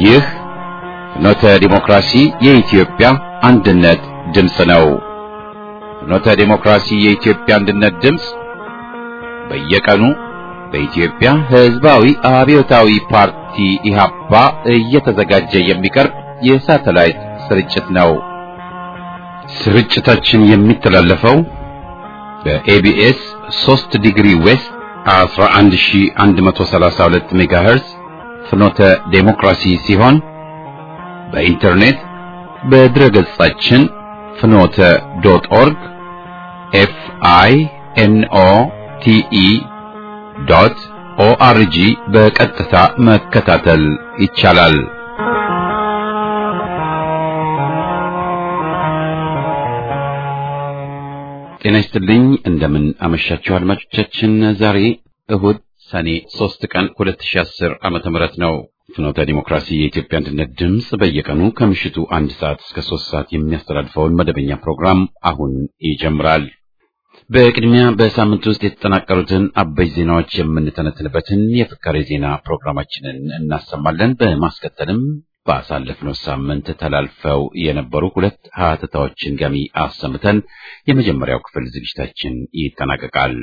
ይህ ፍኖተ ዲሞክራሲ የኢትዮጵያ አንድነት ድምፅ ነው። ፍኖተ ዲሞክራሲ የኢትዮጵያ አንድነት ድምፅ በየቀኑ በኢትዮጵያ ሕዝባዊ አብዮታዊ ፓርቲ ኢህአፓ እየተዘጋጀ የሚቀርብ የሳተላይት ስርጭት ነው። ስርጭታችን የሚተላለፈው በኤቢኤስ 3 ዲግሪ ዌስት 11132 ሜጋሄርዝ ፍኖተ ዴሞክራሲ ሲሆን በኢንተርኔት በድረገጻችን ፍኖተ ዶት ኦርግ ኤፍ አይ ኤን ኦ ቲ ኢ ዶት ኦአርጂ በቀጥታ መከታተል ይቻላል። ጤና ይስጥልኝ። እንደምን አመሻችሁ አድማጮቻችን። ዛሬ እሁድ ሰኔ 3 ቀን 2010 ዓመተ ምህረት ነው። ፍኖተ ዲሞክራሲ የኢትዮጵያ አንድነት ድምፅ በየቀኑ ከምሽቱ አንድ ሰዓት እስከ 3 ሰዓት የሚያስተላልፈውን መደበኛ ፕሮግራም አሁን ይጀምራል። በቅድሚያ በሳምንት ውስጥ የተጠናቀሩትን አበይ ዜናዎች የምንተነትንበትን የፍካሬ ዜና ፕሮግራማችንን እናሰማለን። በማስከተልም ባሳለፍነው ሳምንት ተላልፈው የነበሩ ሁለት ሀተታዎችን ገሚ አሰምተን የመጀመሪያው ክፍል ዝግጅታችን ይጠናቀቃል።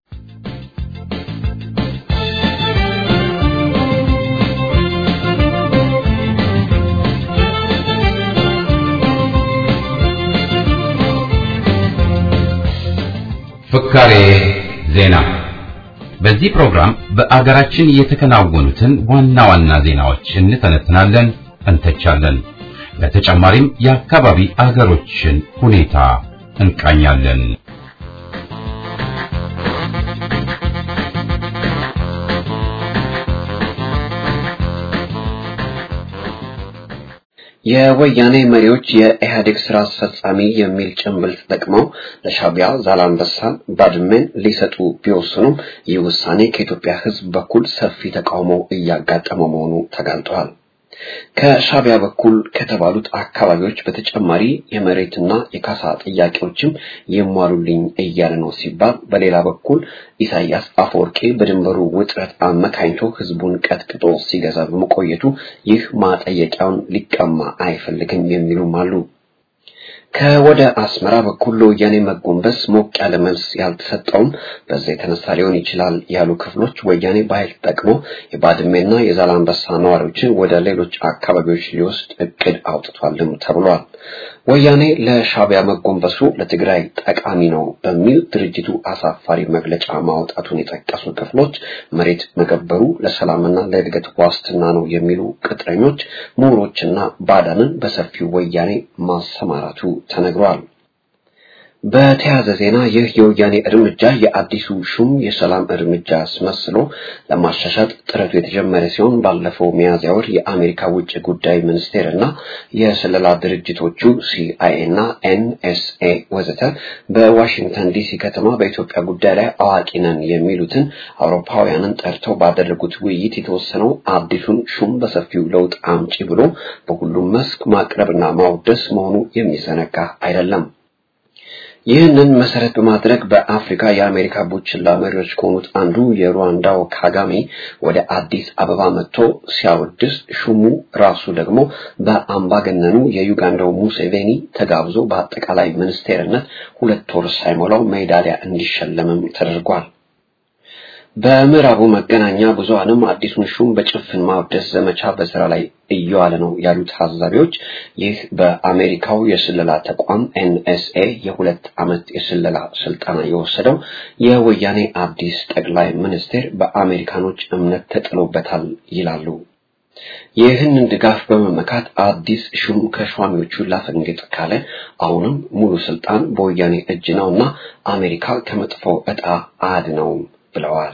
ፍካሬ ዜና። በዚህ ፕሮግራም በአገራችን የተከናወኑትን ዋና ዋና ዜናዎች እንተነትናለን፣ እንተቻለን። በተጨማሪም የአካባቢ አገሮችን ሁኔታ እንቃኛለን። የወያኔ መሪዎች የኢህአዴግ ስራ አስፈጻሚ የሚል ጭንብል ተጠቅመው ለሻቢያ ዛላንበሳን፣ ባድመን ሊሰጡ ቢወስኑም ይህ ውሳኔ ከኢትዮጵያ ሕዝብ በኩል ሰፊ ተቃውሞ እያጋጠመ መሆኑ ተጋልጧል። ከሻቢያ በኩል ከተባሉት አካባቢዎች በተጨማሪ የመሬትና የካሳ ጥያቄዎችም ይሟሉልኝ እያለ ነው ሲባል፣ በሌላ በኩል ኢሳያስ አፈወርቄ በድንበሩ ውጥረት አመካኝቶ ህዝቡን ቀጥቅጦ ሲገዛ በመቆየቱ ይህ ማጠየቂያውን ሊቀማ አይፈልግም የሚሉም አሉ። ከወደ አስመራ በኩል ለወያኔ መጎንበስ ሞቅ ያለ መልስ ያልተሰጠውም በዛ የተነሳ ሊሆን ይችላል ያሉ ክፍሎች ወያኔ በኃይል ተጠቅሞ የባድሜና የዛላንበሳ ነዋሪዎችን ወደ ሌሎች አካባቢዎች ሊወስድ እቅድ አውጥቷልም ተብሏል። ወያኔ ለሻቢያ መጎንበሱ ለትግራይ ጠቃሚ ነው በሚል ድርጅቱ አሳፋሪ መግለጫ ማውጣቱን የጠቀሱ ክፍሎች መሬት መገበሩ ለሰላምና ለእድገት ዋስትና ነው የሚሉ ቅጥረኞች፣ ምሁሮችና ባዳንን በሰፊው ወያኔ ማሰማራቱ ተነግሯል። በተያያዘ ዜና ይህ የወያኔ እርምጃ የአዲሱ ሹም የሰላም እርምጃ አስመስሎ ለማሻሻጥ ጥረቱ የተጀመረ ሲሆን ባለፈው ሚያዝያ ወር የአሜሪካ ውጭ ጉዳይ ሚኒስቴር እና የስለላ ድርጅቶቹ ሲአይኤ እና ኤንኤስኤ ወዘተ በዋሽንግተን ዲሲ ከተማ በኢትዮጵያ ጉዳይ ላይ አዋቂ ነን የሚሉትን አውሮፓውያንን ጠርተው ባደረጉት ውይይት የተወሰነው አዲሱን ሹም በሰፊው ለውጥ አምጪ ብሎ በሁሉም መስክ ማቅረብና ማውደስ መሆኑ የሚዘነጋ አይደለም። ይህንን መሰረት በማድረግ በአፍሪካ የአሜሪካ ቡችላ መሪዎች ከሆኑት አንዱ የሩዋንዳው ካጋሜ ወደ አዲስ አበባ መጥቶ ሲያወድስ ሹሙ ራሱ ደግሞ በአምባገነኑ የዩጋንዳው ሙሴቬኒ ተጋብዞ በአጠቃላይ ሚኒስቴርነት ሁለት ወር ሳይሞላው ሜዳሊያ እንዲሸለምም ተደርጓል። በምዕራቡ መገናኛ ብዙሃንም አዲሱን ሹም በጭፍን ማውደስ ዘመቻ በስራ ላይ እየዋለ ነው ያሉት ታዛቢዎች ይህ በአሜሪካው የስለላ ተቋም ኤንኤስኤ የሁለት ዓመት የስለላ ስልጠና የወሰደው የወያኔ አዲስ ጠቅላይ ሚኒስቴር በአሜሪካኖች እምነት ተጥሎበታል ይላሉ። ይህንን ድጋፍ በመመካት አዲስ ሹም ከሿሚዎቹ ላፈንግጥ ካለ አሁንም ሙሉ ስልጣን በወያኔ እጅ ነውና አሜሪካ ከመጥፎ ዕጣ አያድነውም ብለዋል።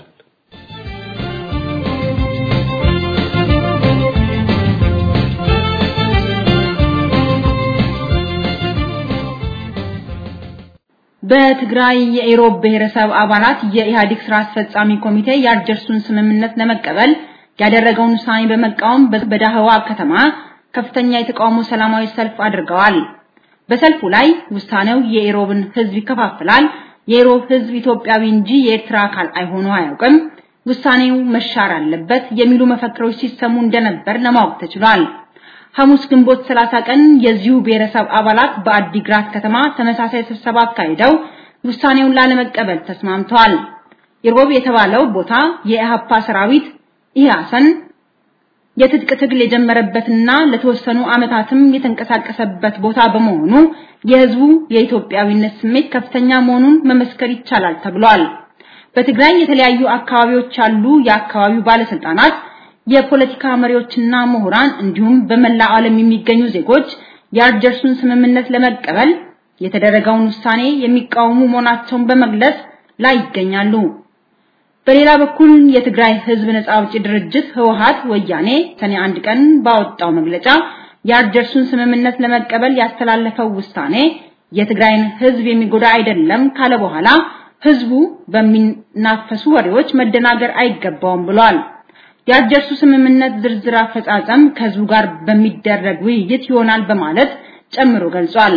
በትግራይ የኢሮብ ብሔረሰብ አባላት የኢህአዴግ ስራ አስፈጻሚ ኮሚቴ የአልጀርሱን ስምምነት ለመቀበል ያደረገውን ውሳኔ በመቃወም በዳህዋ ከተማ ከፍተኛ የተቃውሞ ሰላማዊ ሰልፍ አድርገዋል። በሰልፉ ላይ ውሳኔው የኢሮብን ህዝብ ይከፋፍላል፣ የኢሮብ ህዝብ ኢትዮጵያዊ እንጂ የኤርትራ አካል አይሆኑ አያውቅም፣ ውሳኔው መሻር አለበት የሚሉ መፈክሮች ሲሰሙ እንደነበር ለማወቅ ተችሏል። ሐሙስ ግንቦት 30 ቀን የዚሁ ብሔረሰብ አባላት በአዲግራት ከተማ ተመሳሳይ ስብሰባ አካሂደው ውሳኔውን ላለመቀበል ተስማምተዋል። ኢሮብ የተባለው ቦታ የኢሃፓ ሰራዊት ኢያሰን የትጥቅ ትግል የጀመረበትና ለተወሰኑ ዓመታትም የተንቀሳቀሰበት ቦታ በመሆኑ የህዝቡ የኢትዮጵያዊነት ስሜት ከፍተኛ መሆኑን መመስከር ይቻላል ተብሏል። በትግራይ የተለያዩ አካባቢዎች ያሉ የአካባቢው ባለስልጣናት፣ የፖለቲካ መሪዎችና ምሁራን እንዲሁም በመላ ዓለም የሚገኙ ዜጎች የአልጀርሱን ስምምነት ለመቀበል የተደረገውን ውሳኔ የሚቃወሙ መሆናቸውን በመግለጽ ላይ ይገኛሉ። በሌላ በኩል የትግራይ ህዝብ ነጻ አውጪ ድርጅት ህወሓት ወያኔ ሰኔ አንድ ቀን ባወጣው መግለጫ የአልጀርሱን ስምምነት ለመቀበል ያስተላለፈው ውሳኔ የትግራይን ህዝብ የሚጎዳ አይደለም ካለ በኋላ ህዝቡ በሚናፈሱ ወሬዎች መደናገር አይገባውም ብሏል። የአልጀርሱ ስምምነት ዝርዝር አፈጻጸም ከህዝቡ ጋር በሚደረግ ውይይት ይሆናል በማለት ጨምሮ ገልጿል።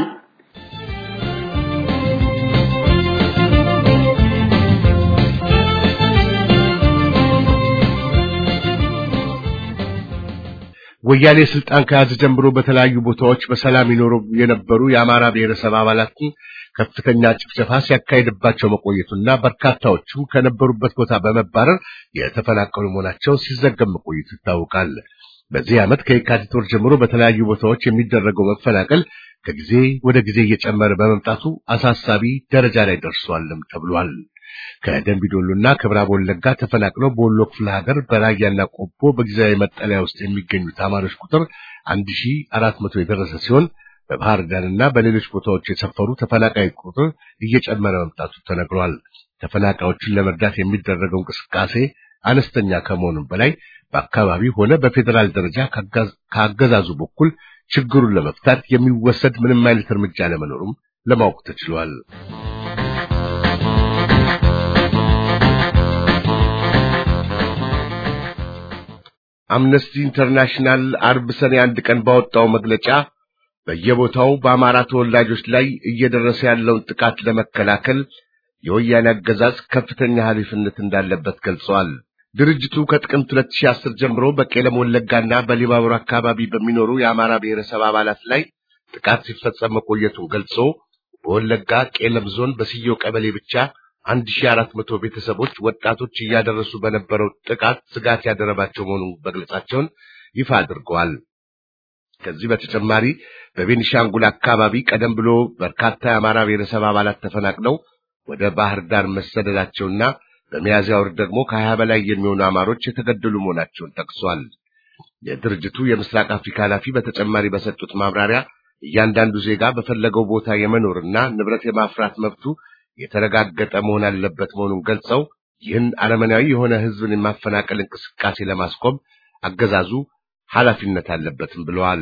ወያኔ ስልጣን ከያዘ ጀምሮ በተለያዩ ቦታዎች በሰላም ይኖሩ የነበሩ የአማራ ብሔረሰብ አባላትን ከፍተኛ ጭፍጨፋ ሲያካሂድባቸው መቆየቱና በርካታዎቹም ከነበሩበት ቦታ በመባረር የተፈናቀሉ መሆናቸው ሲዘገብ መቆየቱ ይታወቃል። በዚህ ዓመት ከየካቲት ወር ጀምሮ በተለያዩ ቦታዎች የሚደረገው መፈናቀል ከጊዜ ወደ ጊዜ እየጨመረ በመምጣቱ አሳሳቢ ደረጃ ላይ ደርሷልም ተብሏል። ከደንቢዶሎና ከምዕራብ ወለጋ ተፈናቅለው በወሎ ክፍለ ሀገር በራያና ቆቦ በጊዜያዊ መጠለያ ውስጥ የሚገኙ ተማሪዎች ቁጥር 1400 የደረሰ ሲሆን በባህር ዳርና በሌሎች ቦታዎች የሰፈሩ ተፈናቃይ ቁጥር እየጨመረ መምጣቱ ተነግሯል። ተፈናቃዮችን ለመርዳት የሚደረገው እንቅስቃሴ አነስተኛ ከመሆኑም በላይ በአካባቢው ሆነ በፌዴራል ደረጃ ከአገዛዙ በኩል ችግሩን ለመፍታት የሚወሰድ ምንም አይነት እርምጃ ለመኖሩም ለማወቅ ተችሏል። አምነስቲ ኢንተርናሽናል አርብ ሰኔ አንድ ቀን ባወጣው መግለጫ በየቦታው በአማራ ተወላጆች ላይ እየደረሰ ያለውን ጥቃት ለመከላከል የወያኔ አገዛዝ ከፍተኛ ኃላፊነት እንዳለበት ገልጸዋል። ድርጅቱ ከጥቅምት 2010 ጀምሮ በቄለም ወለጋና በሊባቡር አካባቢ በሚኖሩ የአማራ ብሔረሰብ አባላት ላይ ጥቃት ሲፈጸም መቆየቱን ገልጾ በወለጋ ቄለም ዞን በስየው ቀበሌ ብቻ 1400 ቤተሰቦች ወጣቶች እያደረሱ በነበረው ጥቃት ስጋት ያደረባቸው መሆኑን መግለጻቸውን ይፋ አድርገዋል። ከዚህ በተጨማሪ በቤኒሻንጉል አካባቢ ቀደም ብሎ በርካታ የአማራ ብሔረሰብ አባላት ተፈናቅለው ወደ ባህር ዳር መሰደዳቸውና በሚያዝያ ወር ደግሞ ከሀያ በላይ የሚሆኑ አማሮች የተገደሉ መሆናቸውን ጠቅሷል። የድርጅቱ የምስራቅ አፍሪካ ኃላፊ በተጨማሪ በሰጡት ማብራሪያ እያንዳንዱ ዜጋ በፈለገው ቦታ የመኖርና ንብረት የማፍራት መብቱ የተረጋገጠ መሆን አለበት መሆኑን ገልጸው ይህን አረመናዊ የሆነ ሕዝብን የማፈናቀል እንቅስቃሴ ለማስቆም አገዛዙ ኃላፊነት አለበትም ብለዋል።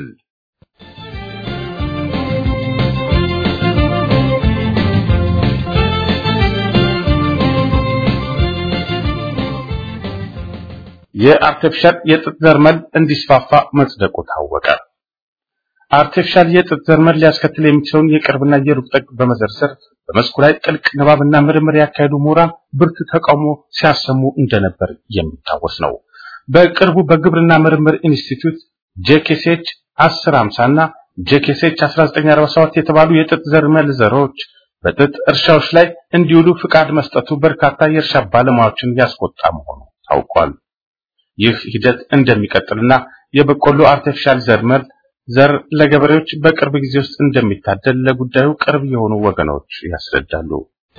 የአርቲፊሻል የጥጥ ዘርመል እንዲስፋፋ መጽደቁ ታወቀ። አርቲፊሻል የጥጥ ዘርመል ሊያስከትል የሚችለውን የቅርብና የሩቅ ጥቅም በመዘርዘር በመስኩ ላይ ጥልቅ ንባብና ምርምር ያካሄዱ ምሁራን ብርቱ ተቃውሞ ሲያሰሙ እንደነበር የሚታወስ ነው። በቅርቡ በግብርና ምርምር ኢንስቲትዩት ጄኬሴች 1050 እና ጄኬሴች 1947 የተባሉ የጥጥ ዘርመል ዘሮች በጥጥ እርሻዎች ላይ እንዲውሉ ፍቃድ መስጠቱ በርካታ የእርሻ ባለሙያዎችን ያስቆጣ መሆኑ ታውቋል። ይህ ሂደት እንደሚቀጥልና የበቆሎ አርቲፊሻል ዘርመል ዘር ለገበሬዎች በቅርብ ጊዜ ውስጥ እንደሚታደል ለጉዳዩ ቅርብ የሆኑ ወገኖች ያስረዳሉ።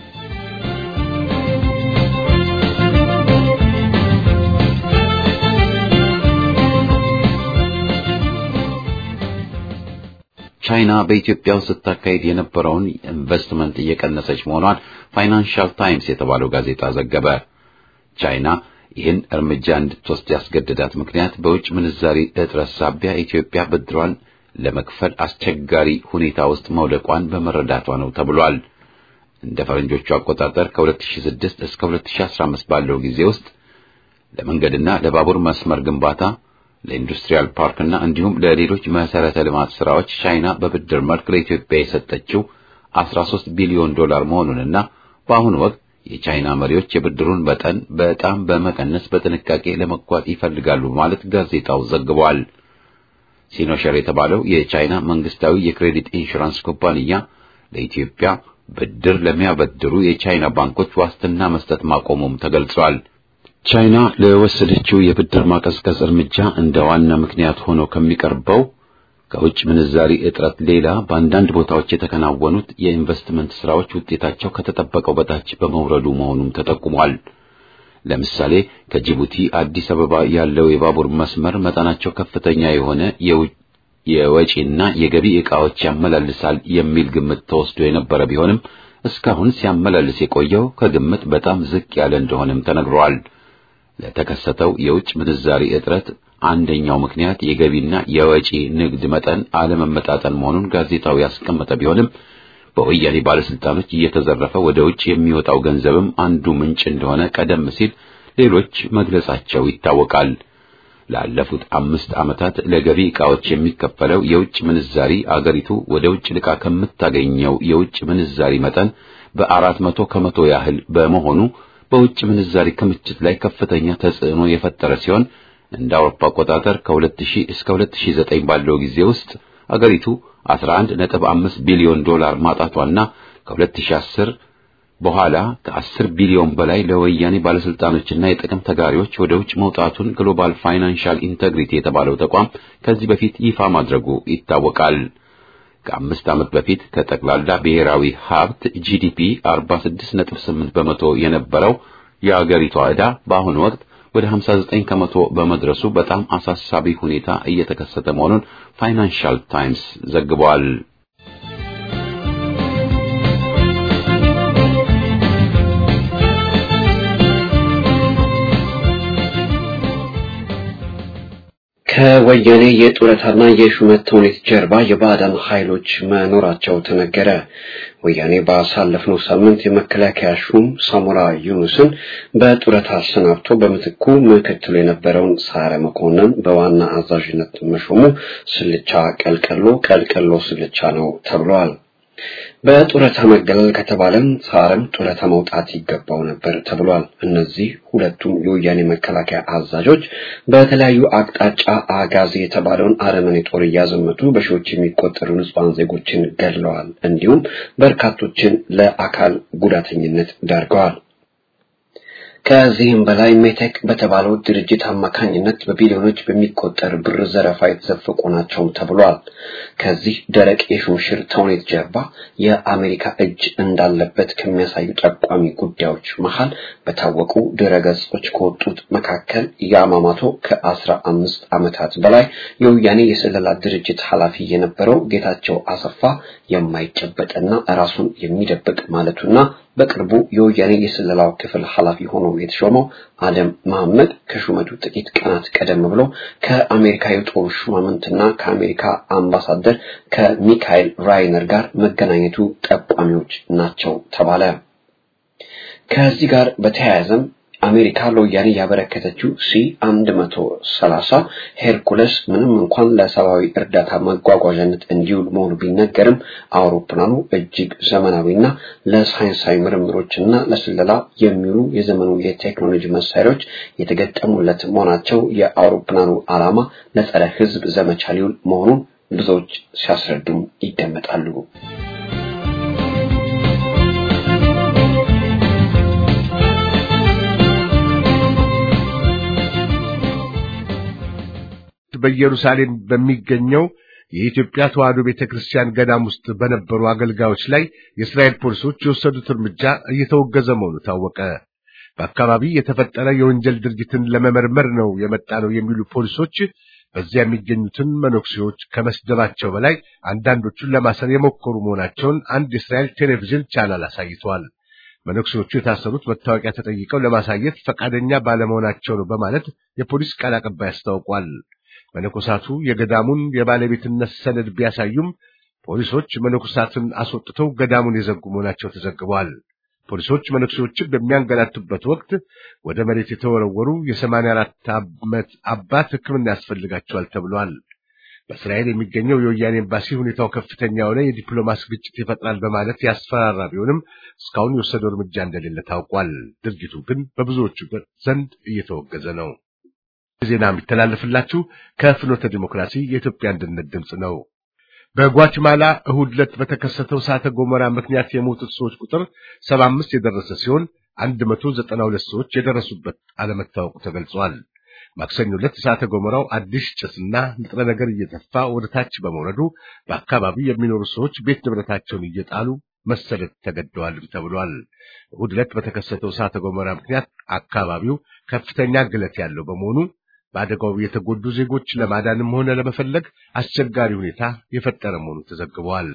ቻይና በኢትዮጵያ ውስጥ ስታካሄድ የነበረውን ኢንቨስትመንት እየቀነሰች መሆኗን ፋይናንሻል ታይምስ የተባለው ጋዜጣ ዘገበ። ቻይና ይህን እርምጃ እንድትወስድ ያስገደዳት ምክንያት በውጭ ምንዛሪ እጥረት ሳቢያ ኢትዮጵያ ብድሯን ለመክፈል አስቸጋሪ ሁኔታ ውስጥ መውደቋን በመረዳቷ ነው ተብሏል። እንደ ፈረንጆቹ አቆጣጠር ከ2006 እስከ 2015 ባለው ጊዜ ውስጥ ለመንገድና ለባቡር መስመር ግንባታ፣ ለኢንዱስትሪያል ፓርክና እንዲሁም ለሌሎች መሰረተ ልማት ስራዎች ቻይና በብድር መልክ ለኢትዮጵያ የሰጠችው 13 ቢሊዮን ዶላር መሆኑንና በአሁኑ ወቅት የቻይና መሪዎች የብድሩን መጠን በጣም በመቀነስ በጥንቃቄ ለመጓዝ ይፈልጋሉ ማለት ጋዜጣው ዘግቧል። ሲኖሸር የተባለው የቻይና መንግስታዊ የክሬዲት ኢንሹራንስ ኩባንያ ለኢትዮጵያ ብድር ለሚያበድሩ የቻይና ባንኮች ዋስትና መስጠት ማቆሙም ተገልጿል። ቻይና ለወሰደችው የብድር ማቀዝቀዝ እርምጃ እንደ ዋና ምክንያት ሆኖ ከሚቀርበው ከውጭ ምንዛሪ እጥረት ሌላ በአንዳንድ ቦታዎች የተከናወኑት የኢንቨስትመንት ስራዎች ውጤታቸው ከተጠበቀው በታች በመውረዱ መሆኑም ተጠቁሟል። ለምሳሌ ከጅቡቲ አዲስ አበባ ያለው የባቡር መስመር መጠናቸው ከፍተኛ የሆነ የወጪና የገቢ ዕቃዎች ያመላልሳል የሚል ግምት ተወስዶ የነበረ ቢሆንም እስካሁን ሲያመላልስ የቆየው ከግምት በጣም ዝቅ ያለ እንደሆነም ተነግሯል። ለተከሰተው የውጭ ምንዛሪ እጥረት አንደኛው ምክንያት የገቢና የወጪ ንግድ መጠን አለመመጣጠን መሆኑን ጋዜጣው ያስቀመጠ ቢሆንም በወያኔ ባለስልጣኖች እየተዘረፈ ወደ ውጭ የሚወጣው ገንዘብም አንዱ ምንጭ እንደሆነ ቀደም ሲል ሌሎች መግለጻቸው ይታወቃል። ላለፉት አምስት ዓመታት ለገቢ ዕቃዎች የሚከፈለው የውጭ ምንዛሪ አገሪቱ ወደ ውጭ ልካ ከምታገኘው የውጭ ምንዛሪ መጠን በአራት መቶ ከመቶ ያህል በመሆኑ በውጭ ምንዛሪ ክምችት ላይ ከፍተኛ ተጽዕኖ የፈጠረ ሲሆን እንደ አውሮፓ አቆጣጠር ከ2000 እስከ 2009 ባለው ጊዜ ውስጥ አገሪቱ 11.5 ቢሊዮን ዶላር ማጣቷና ከ2010 በኋላ ከ10 ቢሊዮን በላይ ለወያኔ ባለስልጣኖችና የጥቅም ተጋሪዎች ወደ ውጭ መውጣቱን ግሎባል ፋይናንሻል ኢንተግሪቲ የተባለው ተቋም ከዚህ በፊት ይፋ ማድረጉ ይታወቃል። ከአምስት ዓመት በፊት ከጠቅላላ ብሔራዊ ሀብት ጂዲፒ 46.8 በመቶ የነበረው የአገሪቷ ዕዳ በአሁኑ ወቅት ወደ 59 ከመቶ በመድረሱ በጣም አሳሳቢ ሁኔታ እየተከሰተ መሆኑን ፋይናንሻል ታይምስ ዘግቧል። ከወያኔ የጡረታና የሹመት ተውኔት ጀርባ የባዕዳን ኃይሎች መኖራቸው ተነገረ። ወያኔ ባሳለፍነው ሳምንት የመከላከያ ሹም ሳሞራ ዩኑስን በጡረታ አሰናብቶ በምትኩ ምክትሉ የነበረውን ሳረ መኮንን በዋና አዛዥነት መሾሙ ስልቻ ቀልቀሎ ቀልቀሎ ስልቻ ነው ተብሏል። በጡረታ መገለል ከተባለም ሳረም ጡረታ መውጣት ይገባው ነበር ተብሏል። እነዚህ ሁለቱም የወያኔ መከላከያ አዛዦች በተለያዩ አቅጣጫ አጋዚ የተባለውን አረመኔ ጦር እያዘመቱ በሺዎች የሚቆጠሩ ንጹሐን ዜጎችን ገድለዋል። እንዲሁም በርካቶችን ለአካል ጉዳተኝነት ዳርገዋል። ከዚህም በላይ ሜቴክ በተባለው ድርጅት አማካኝነት በቢሊዮኖች በሚቆጠር ብር ዘረፋ የተዘፈቁ ናቸውም ተብሏል። ከዚህ ደረቅ የሹምሽር ተውኔት ጀርባ የአሜሪካ እጅ እንዳለበት ከሚያሳዩ ጠቋሚ ጉዳዮች መሃል በታወቁ ድረገጾች ከወጡት መካከል የአማማቶ ከአስራ አምስት ዓመታት በላይ የወያኔ የስለላ ድርጅት ኃላፊ የነበረው ጌታቸው አሰፋ የማይጨበጥና ራሱን የሚደብቅ ማለቱና በቅርቡ የወያኔ የስለላው ክፍል ኃላፊ ሆኖ የተሾመው አደም መሐመድ ከሹመቱ ጥቂት ቀናት ቀደም ብሎ ከአሜሪካ የጦር ሹማምንትና ከአሜሪካ አምባሳደር ከሚካኤል ራይነር ጋር መገናኘቱ ጠቋሚዎች ናቸው ተባለ። ከዚህ ጋር በተያያዘም አሜሪካ ለወያኔ ያበረከተችው ሲ 130 ሄርኩለስ ምንም እንኳን ለሰብአዊ እርዳታ መጓጓዣነት እንዲውል መሆኑ ቢነገርም አውሮፕላኑ እጅግ ዘመናዊና ለሳይንሳዊ ምርምሮችና ለስለላ የሚውሉ የዘመኑ የቴክኖሎጂ መሳሪያዎች የተገጠሙለት መሆናቸው የአውሮፕላኑ ዓላማ ለጸረ ሕዝብ ዘመቻ ሊውል መሆኑን ብዙዎች ሲያስረዱም ይደመጣሉ። በኢየሩሳሌም በሚገኘው የኢትዮጵያ ተዋሕዶ ቤተክርስቲያን ገዳም ውስጥ በነበሩ አገልጋዮች ላይ የእስራኤል ፖሊሶች የወሰዱት እርምጃ እየተወገዘ መሆኑ ታወቀ። በአካባቢ የተፈጠረ የወንጀል ድርጊትን ለመመርመር ነው የመጣ ነው የሚሉ ፖሊሶች በዚያ የሚገኙትን መነኩሴዎች ከመስደባቸው በላይ አንዳንዶቹን ለማሰር የሞከሩ መሆናቸውን አንድ የእስራኤል ቴሌቪዥን ቻናል አሳይቷል። መነኩሴዎቹ የታሰሩት መታወቂያ ተጠይቀው ለማሳየት ፈቃደኛ ባለመሆናቸው ነው በማለት የፖሊስ ቃል አቀባይ አስታውቋል። መነኮሳቱ የገዳሙን የባለቤትነት ሰነድ ቢያሳዩም ፖሊሶች መነኮሳትን አስወጥተው ገዳሙን የዘጉ መሆናቸው ተዘግቧል። ፖሊሶች መነኩሴዎችን በሚያንገላቱበት ወቅት ወደ መሬት የተወረወሩ የሰማንያ አራት ዓመት አባት ሕክምና ያስፈልጋቸዋል ተብሏል። በእስራኤል የሚገኘው የወያኔ ኤምባሲ ሁኔታው ከፍተኛ የሆነ የዲፕሎማሲ ግጭት ይፈጥራል በማለት ያስፈራራ ቢሆንም እስካሁን የወሰደው እርምጃ እንደሌለ ታውቋል። ድርጊቱ ግን በብዙዎቹ ዘንድ እየተወገዘ ነው። ዜና የሚተላለፍላችሁ ከፍኖተ ዲሞክራሲ የኢትዮጵያ አንድነት ድምፅ ነው። በጓችማላ እሁድ ዕለት በተከሰተው እሳተ ገሞራ ምክንያት የሞቱት ሰዎች ቁጥር 75 የደረሰ ሲሆን 192 ሰዎች የደረሱበት አለመታወቁ ተገልጿል። ማክሰኞ ዕለት እሳተ ገሞራው አዲስ ጭስና ንጥረ ነገር እየተፋ ወደ ታች በመውረዱ በአካባቢው የሚኖሩ ሰዎች ቤት ንብረታቸውን እየጣሉ መሰደድ ተገደዋልም ተብሏል። እሁድ ዕለት በተከሰተው እሳተ ገሞራ ምክንያት አካባቢው ከፍተኛ ግለት ያለው በመሆኑ በአደጋው የተጎዱ ዜጎች ለማዳንም ሆነ ለመፈለግ አስቸጋሪ ሁኔታ የፈጠረ መሆኑ ተዘግቧል።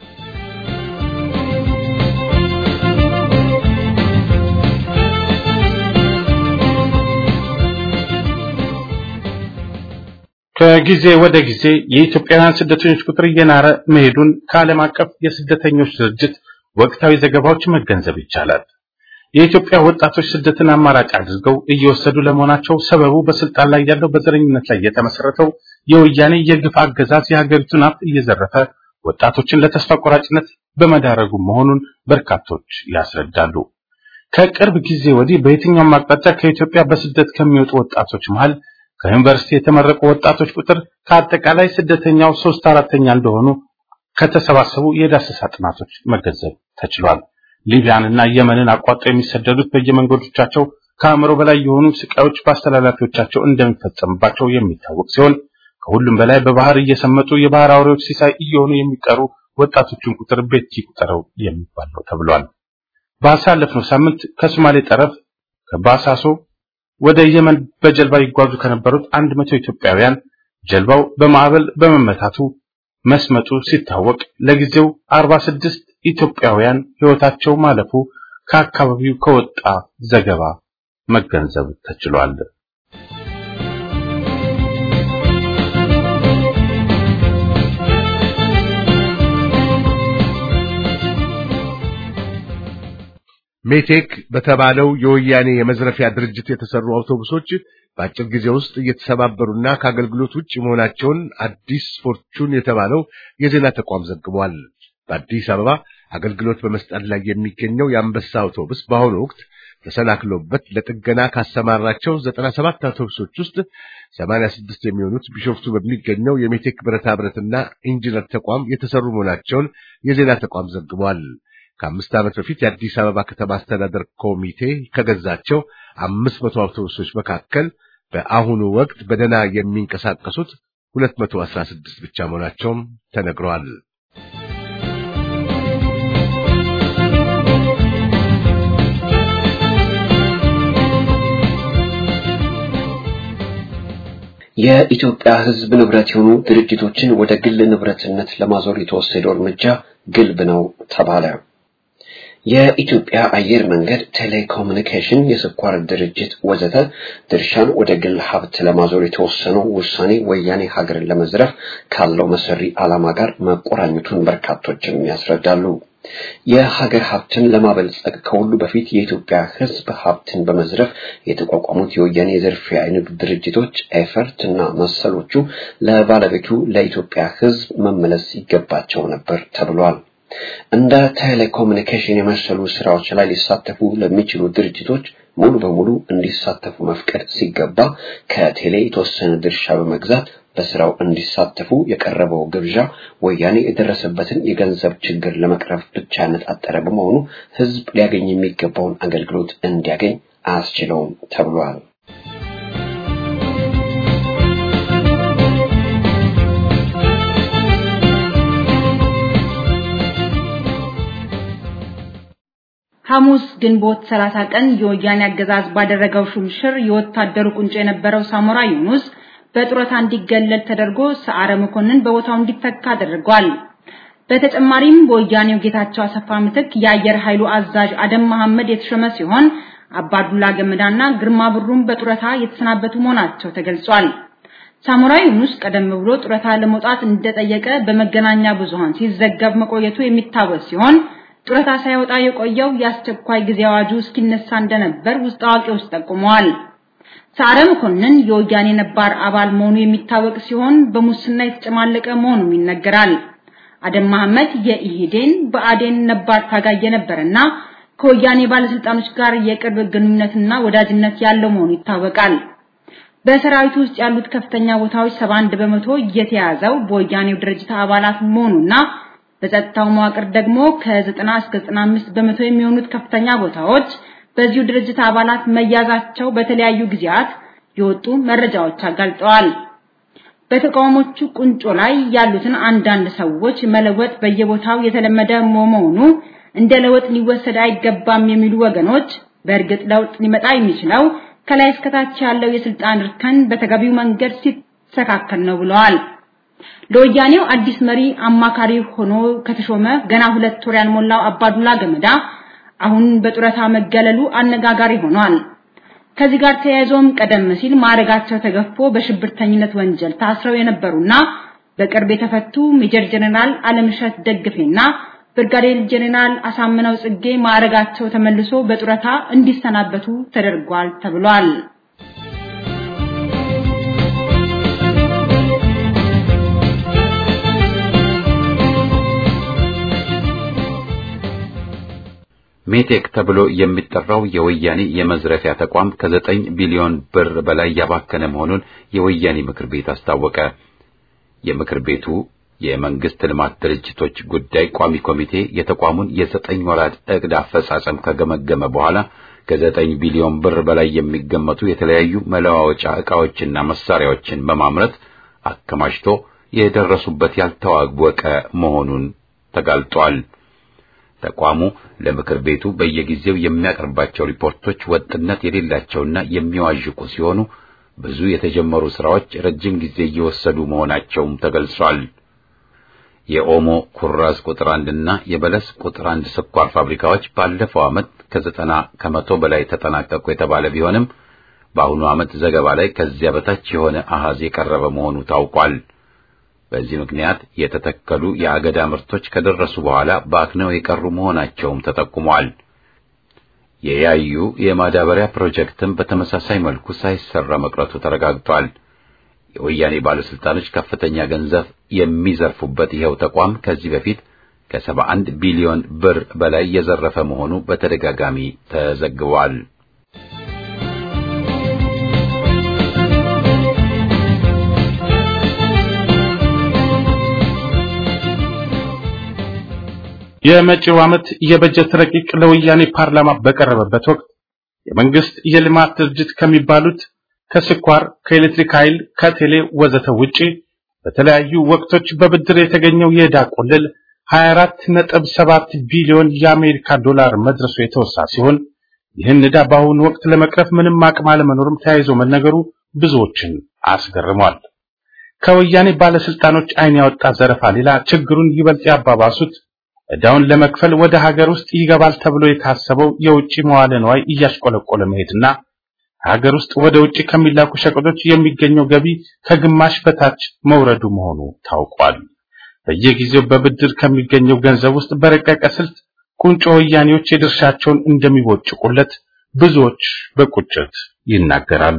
ከጊዜ ወደ ጊዜ የኢትዮጵያውያን ስደተኞች ቁጥር እየናረ መሄዱን ከዓለም አቀፍ የስደተኞች ድርጅት ወቅታዊ ዘገባዎች መገንዘብ ይቻላል። የኢትዮጵያ ወጣቶች ስደትን አማራጭ አድርገው እየወሰዱ ለመሆናቸው ሰበቡ በስልጣን ላይ ያለው በዘረኝነት ላይ የተመሰረተው የወያኔ የግፍ አገዛዝ የሀገሪቱን ሀብት እየዘረፈ ወጣቶችን ለተስፋ ቆራጭነት በመዳረጉ መሆኑን በርካቶች ያስረዳሉ። ከቅርብ ጊዜ ወዲህ በየትኛውም አቅጣጫ ከኢትዮጵያ በስደት ከሚወጡ ወጣቶች መሃል ከዩኒቨርሲቲ የተመረቁ ወጣቶች ቁጥር ከአጠቃላይ ስደተኛው ሶስት አራተኛ እንደሆኑ ከተሰባሰቡ የዳሰሳ ጥናቶች መገንዘብ ተችሏል። ሊቢያንና የመንን አቋርጠው የሚሰደዱት በየመንገዶቻቸው ከአእምሮ በላይ የሆኑ ስቃዮች በአስተላላፊዎቻቸው እንደሚፈጸምባቸው የሚታወቅ ሲሆን ከሁሉም በላይ በባህር እየሰመጡ የባህር አውሬዎች ሲሳይ እየሆኑ የሚቀሩ ወጣቶችን ቁጥር ቤት ይቁጠረው የሚባል ነው ተብሏል። ባሳለፍነው ሳምንት ከሶማሌ ጠረፍ ከባሳሶ ወደ የመን በጀልባ ይጓዙ ከነበሩት አንድ መቶ ኢትዮጵያውያን ጀልባው በማዕበል በመመታቱ መስመጡ ሲታወቅ ለጊዜው 46 ኢትዮጵያውያን ሕይወታቸው ማለፉ ከአካባቢው ከወጣ ዘገባ መገንዘብ ተችሏል። ሜቴክ በተባለው የወያኔ የመዝረፊያ ድርጅት የተሰሩ አውቶቡሶች በአጭር ጊዜ ውስጥ እየተሰባበሩና ከአገልግሎት ውጭ መሆናቸውን አዲስ ፎርቹን የተባለው የዜና ተቋም ዘግቧል። በአዲስ አበባ አገልግሎት በመስጠት ላይ የሚገኘው የአንበሳ አውቶቡስ በአሁኑ ወቅት ተሰናክሎበት ለጥገና ካሰማራቸው 97 አውቶቡሶች ውስጥ 86 የሚሆኑት ቢሾፍቱ በሚገኘው የሜቴክ ብረታ ብረትና ኢንጂነር ተቋም የተሰሩ መሆናቸውን የዜና ተቋም ዘግቧል። ከአምስት ዓመት በፊት የአዲስ አበባ ከተማ አስተዳደር ኮሚቴ ከገዛቸው አምስት መቶ አውቶቡሶች መካከል በአሁኑ ወቅት በደህና የሚንቀሳቀሱት ሁለት መቶ አስራ ስድስት ብቻ መሆናቸውም ተነግረዋል። የኢትዮጵያ ሕዝብ ንብረት የሆኑ ድርጅቶችን ወደ ግል ንብረትነት ለማዞር የተወሰደው እርምጃ ግልብ ነው ተባለ። የኢትዮጵያ አየር መንገድ፣ ቴሌኮሙኒኬሽን፣ የስኳር ድርጅት ወዘተ ድርሻን ወደ ግል ሀብት ለማዞር የተወሰነው ውሳኔ ወያኔ ሀገርን ለመዝረፍ ካለው መሰሪ ዓላማ ጋር መቆራኘቱን በርካቶችም ያስረዳሉ። የሀገር ሀብትን ለማበልጸግ ከሁሉ በፊት የኢትዮጵያ ሕዝብ ሀብትን በመዝረፍ የተቋቋሙት የወያኔ የዝርፊያ የንግድ ድርጅቶች ኤፈርት እና መሰሎቹ ለባለቤቱ ለኢትዮጵያ ሕዝብ መመለስ ይገባቸው ነበር ተብሏል። እንደ ቴሌኮሙኒኬሽን የመሰሉ ስራዎች ላይ ሊሳተፉ ለሚችሉ ድርጅቶች ሙሉ በሙሉ እንዲሳተፉ መፍቀድ ሲገባ ከቴሌ የተወሰነ ድርሻ በመግዛት በስራው እንዲሳተፉ የቀረበው ግብዣ ወያኔ የደረሰበትን የገንዘብ ችግር ለመቅረፍ ብቻ ያነጣጠረ በመሆኑ ህዝብ ሊያገኝ የሚገባውን አገልግሎት እንዲያገኝ አያስችለውም ተብሏል። ሐሙስ ግንቦት 30 ቀን የወያኔ አገዛዝ ባደረገው ሹምሽር የወታደሩ ቁንጮ የነበረው ሳሞራ ዩኑስ በጡረታ እንዲገለል ተደርጎ ሰዓረ መኮንን በቦታው እንዲተካ አድርጓል። በተጨማሪም በወያኔው ጌታቸው አሰፋ ምትክ የአየር ኃይሉ አዛዥ አደም መሐመድ የተሾመ ሲሆን አባዱላ ገመዳና ግርማ ብሩም በጡረታ የተሰናበቱ መሆናቸው ተገልጿል። ሳሞራ ዩኑስ ቀደም ብሎ ጡረታ ለመውጣት እንደጠየቀ በመገናኛ ብዙሃን ሲዘገብ መቆየቱ የሚታወስ ሲሆን ጡረታ ሳይወጣ የቆየው የአስቸኳይ ጊዜ አዋጁ እስኪነሳ እንደነበር ውስጥ አዋቂዎች ጠቁመዋል። ሰዓረ መኮንን የወያኔ ነባር አባል መሆኑ የሚታወቅ ሲሆን በሙስና የተጨማለቀ መሆኑም ይነገራል። አደም መሐመድ የኢህዴን በአዴን ነባር ታጋይ የነበረና ከወያኔ ባለስልጣኖች ጋር የቅርብ ግንኙነትና ወዳጅነት ያለው መሆኑ ይታወቃል። በሰራዊቱ ውስጥ ያሉት ከፍተኛ ቦታዎች 71 በመቶ የተያዘው በወያኔው ድርጅት አባላት መሆኑና በጸጥታው መዋቅር ደግሞ ከ90 እስከ 95 በመቶ የሚሆኑት ከፍተኛ ቦታዎች በዚሁ ድርጅት አባላት መያዛቸው በተለያዩ ጊዜያት የወጡ መረጃዎች አጋልጠዋል። በተቃውሞቹ ቁንጮ ላይ ያሉትን አንዳንድ ሰዎች መለወጥ በየቦታው የተለመደ መሆኑ እንደ ለውጥ ሊወሰድ አይገባም የሚሉ ወገኖች በእርግጥ ለውጥ ሊመጣ የሚችለው ከላይ እስከታች ያለው የስልጣን እርከን በተገቢው መንገድ ሲስተካከል ነው ብለዋል። ለወያኔው አዲስ መሪ አማካሪ ሆኖ ከተሾመ ገና ሁለት ወር ያልሞላው አባዱላ ገመዳ አሁን በጡረታ መገለሉ አነጋጋሪ ሆኗል። ከዚህ ጋር ተያይዞም ቀደም ሲል ማዕረጋቸው ተገፎ በሽብርተኝነት ወንጀል ታስረው የነበሩና በቅርብ የተፈቱ ሜጀር ጀነራል አለምሸት ደግፌና ብርጋዴር ጀነራል አሳምነው ጽጌ ማዕረጋቸው ተመልሶ በጡረታ እንዲሰናበቱ ተደርጓል ተብሏል። ሜቴክ ተብሎ የሚጠራው የወያኔ የመዝረፊያ ተቋም ከዘጠኝ ቢሊዮን ብር በላይ ያባከነ መሆኑን የወያኔ ምክር ቤት አስታወቀ። የምክር ቤቱ የመንግስት ልማት ድርጅቶች ጉዳይ ቋሚ ኮሚቴ የተቋሙን የዘጠኝ ወራት እቅድ አፈጻጸም ከገመገመ በኋላ ከዘጠኝ ቢሊዮን ብር በላይ የሚገመቱ የተለያዩ መለዋወጫ ዕቃዎችና መሳሪያዎችን በማምረት አከማችቶ የደረሱበት ያልታወቀ መሆኑን ተጋልጧል። ተቋሙ ለምክር ቤቱ በየጊዜው የሚያቀርባቸው ሪፖርቶች ወጥነት የሌላቸውና የሚዋዥቁ ሲሆኑ ብዙ የተጀመሩ ስራዎች ረጅም ጊዜ እየወሰዱ መሆናቸውም ተገልጿል። የኦሞ ኩራዝ ቁጥር አንድና የበለስ ቁጥር አንድ ስኳር ፋብሪካዎች ባለፈው ዓመት ከዘጠና ከመቶ በላይ ተጠናቀቁ የተባለ ቢሆንም በአሁኑ ዓመት ዘገባ ላይ ከዚያ በታች የሆነ አሃዝ የቀረበ መሆኑ ታውቋል። በዚህ ምክንያት የተተከሉ የአገዳ ምርቶች ከደረሱ በኋላ በአክነው የቀሩ መሆናቸውም ተጠቁሟል። የያዩ የማዳበሪያ ፕሮጀክትም በተመሳሳይ መልኩ ሳይሰራ መቅረቱ ተረጋግጧል። የወያኔ ባለስልጣኖች ከፍተኛ ገንዘብ የሚዘርፉበት ይኸው ተቋም ከዚህ በፊት ከሰባ አንድ ቢሊዮን ብር በላይ የዘረፈ መሆኑ በተደጋጋሚ ተዘግቧል። የመጪው ዓመት የበጀት ረቂቅ ለወያኔ ፓርላማ በቀረበበት ወቅት የመንግስት የልማት ድርጅት ከሚባሉት ከስኳር፣ ከኤሌክትሪክ ኃይል፣ ከቴሌ ወዘተ ውጪ በተለያዩ ወቅቶች በብድር የተገኘው የዕዳ ቁልል 24.7 ቢሊዮን የአሜሪካ ዶላር መድረሱ የተወሳ ሲሆን ይህን ዕዳ በአሁኑ ወቅት ለመቅረፍ ምንም አቅም አለመኖርም ተያይዞ መነገሩ ብዙዎችን አስገርሟል። ከወያኔ ባለስልጣኖች አይን ያወጣ ዘረፋ ሌላ ችግሩን ይበልጥ ያባባሱት ዕዳውን ለመክፈል ወደ ሀገር ውስጥ ይገባል ተብሎ የታሰበው የውጭ መዋለ ንዋይ እያሽቆለቆለ መሄድና ሀገር ውስጥ ወደ ውጭ ከሚላኩ ሸቀጦች የሚገኘው ገቢ ከግማሽ በታች መውረዱ መሆኑ ታውቋል። በየጊዜው በብድር ከሚገኘው ገንዘብ ውስጥ በረቀቀ ስልት ቁንጮ ወያኔዎች የድርሻቸውን እንደሚቦጭቁለት ብዙዎች በቁጭት ይናገራሉ።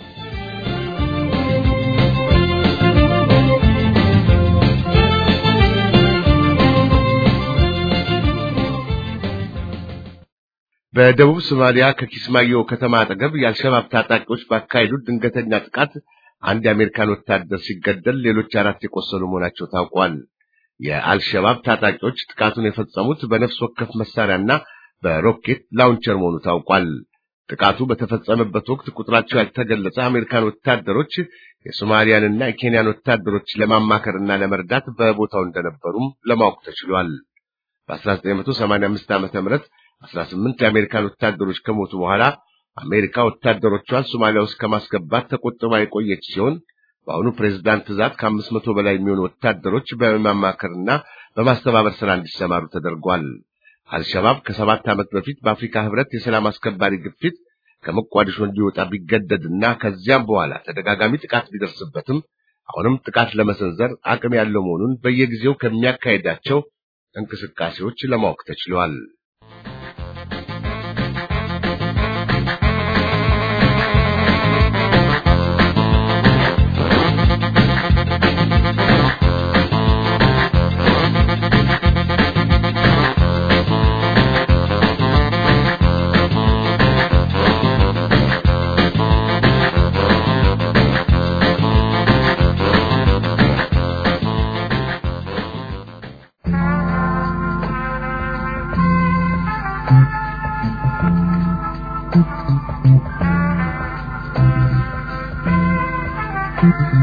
በደቡብ ሶማሊያ ከኪስማዮ ከተማ አጠገብ የአልሸባብ ታጣቂዎች ባካሄዱት ድንገተኛ ጥቃት አንድ የአሜሪካን ወታደር ሲገደል ሌሎች አራት የቆሰሉ መሆናቸው ታውቋል። የአልሸባብ ታጣቂዎች ጥቃቱን የፈጸሙት በነፍስ ወከፍ መሳሪያና በሮኬት ላውንቸር መሆኑ ታውቋል። ጥቃቱ በተፈጸመበት ወቅት ቁጥራቸው ያልተገለጸ አሜሪካን ወታደሮች የሶማሊያንና የኬንያን ወታደሮች ለማማከርና ለመርዳት በቦታው እንደነበሩም ለማወቅ ተችሏል። በ1985 ዓመተ ምህረት 18 የአሜሪካን ወታደሮች ከሞቱ በኋላ አሜሪካ ወታደሮቿን ሶማሊያ ውስጥ ከማስገባት ተቆጥባ የቆየች ሲሆን በአሁኑ ፕሬዝዳንት ትዕዛዝ ከአምስት መቶ በላይ የሚሆኑ ወታደሮች በማማከርና በማስተባበር ስራ እንዲሰማሩ ተደርጓል። አልሸባብ ከሰባት ዓመት በፊት በአፍሪካ ህብረት የሰላም አስከባሪ ግፊት ከሞቃዲሾ እንዲወጣ ቢገደድና ከዚያም በኋላ ተደጋጋሚ ጥቃት ቢደርስበትም አሁንም ጥቃት ለመሰንዘር አቅም ያለው መሆኑን በየጊዜው ከሚያካሄዳቸው እንቅስቃሴዎች ለማወቅ ተችሏል።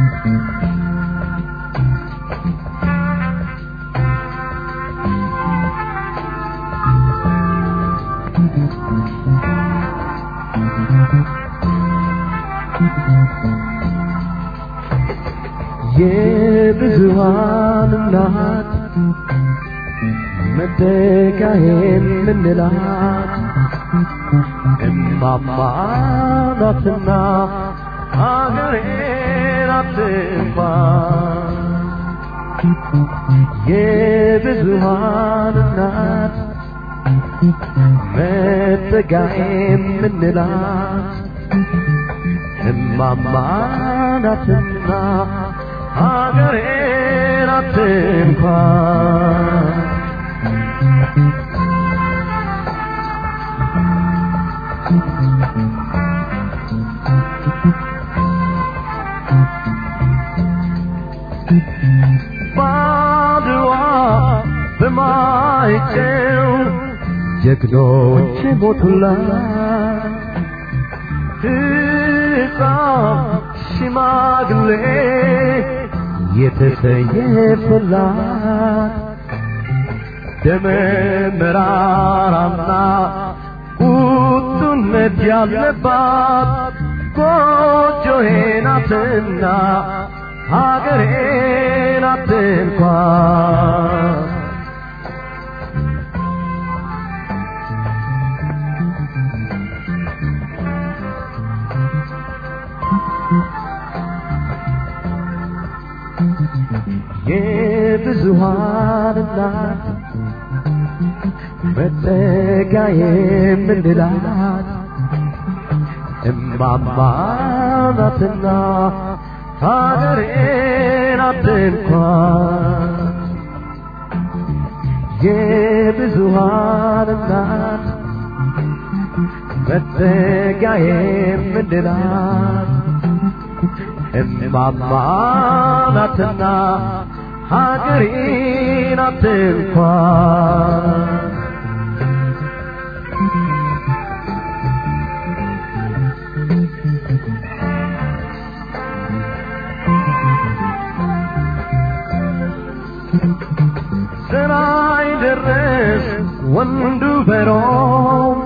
የብዙሃን እናት መደጋዬን ምንላት እማማ ናትና ሀገሬን አትንኳን የብዙሃን እናት መጠጋዬን ምንላት እማማ ናትና ሀገሬን አትንኳን ባድዋ በማይጨው ጀግኖች ሞቱላት ሕፃን ሽማግሌ የተሰየፈላት ደመ መራራና ቁጡነት ያለባት ጎጆዬ ናትና ሀገሬ ናት እንኳን የብዙሃን እናት መጠጊያ የምንላት እማማ ናትና ሀገሬ ናት እንኳን የብዙሃን እናት መጠጊያ የምንላት እማማ ናትና ሀገሬ ናት እንኳን ስራይ ደረስ ወንዱ በሮም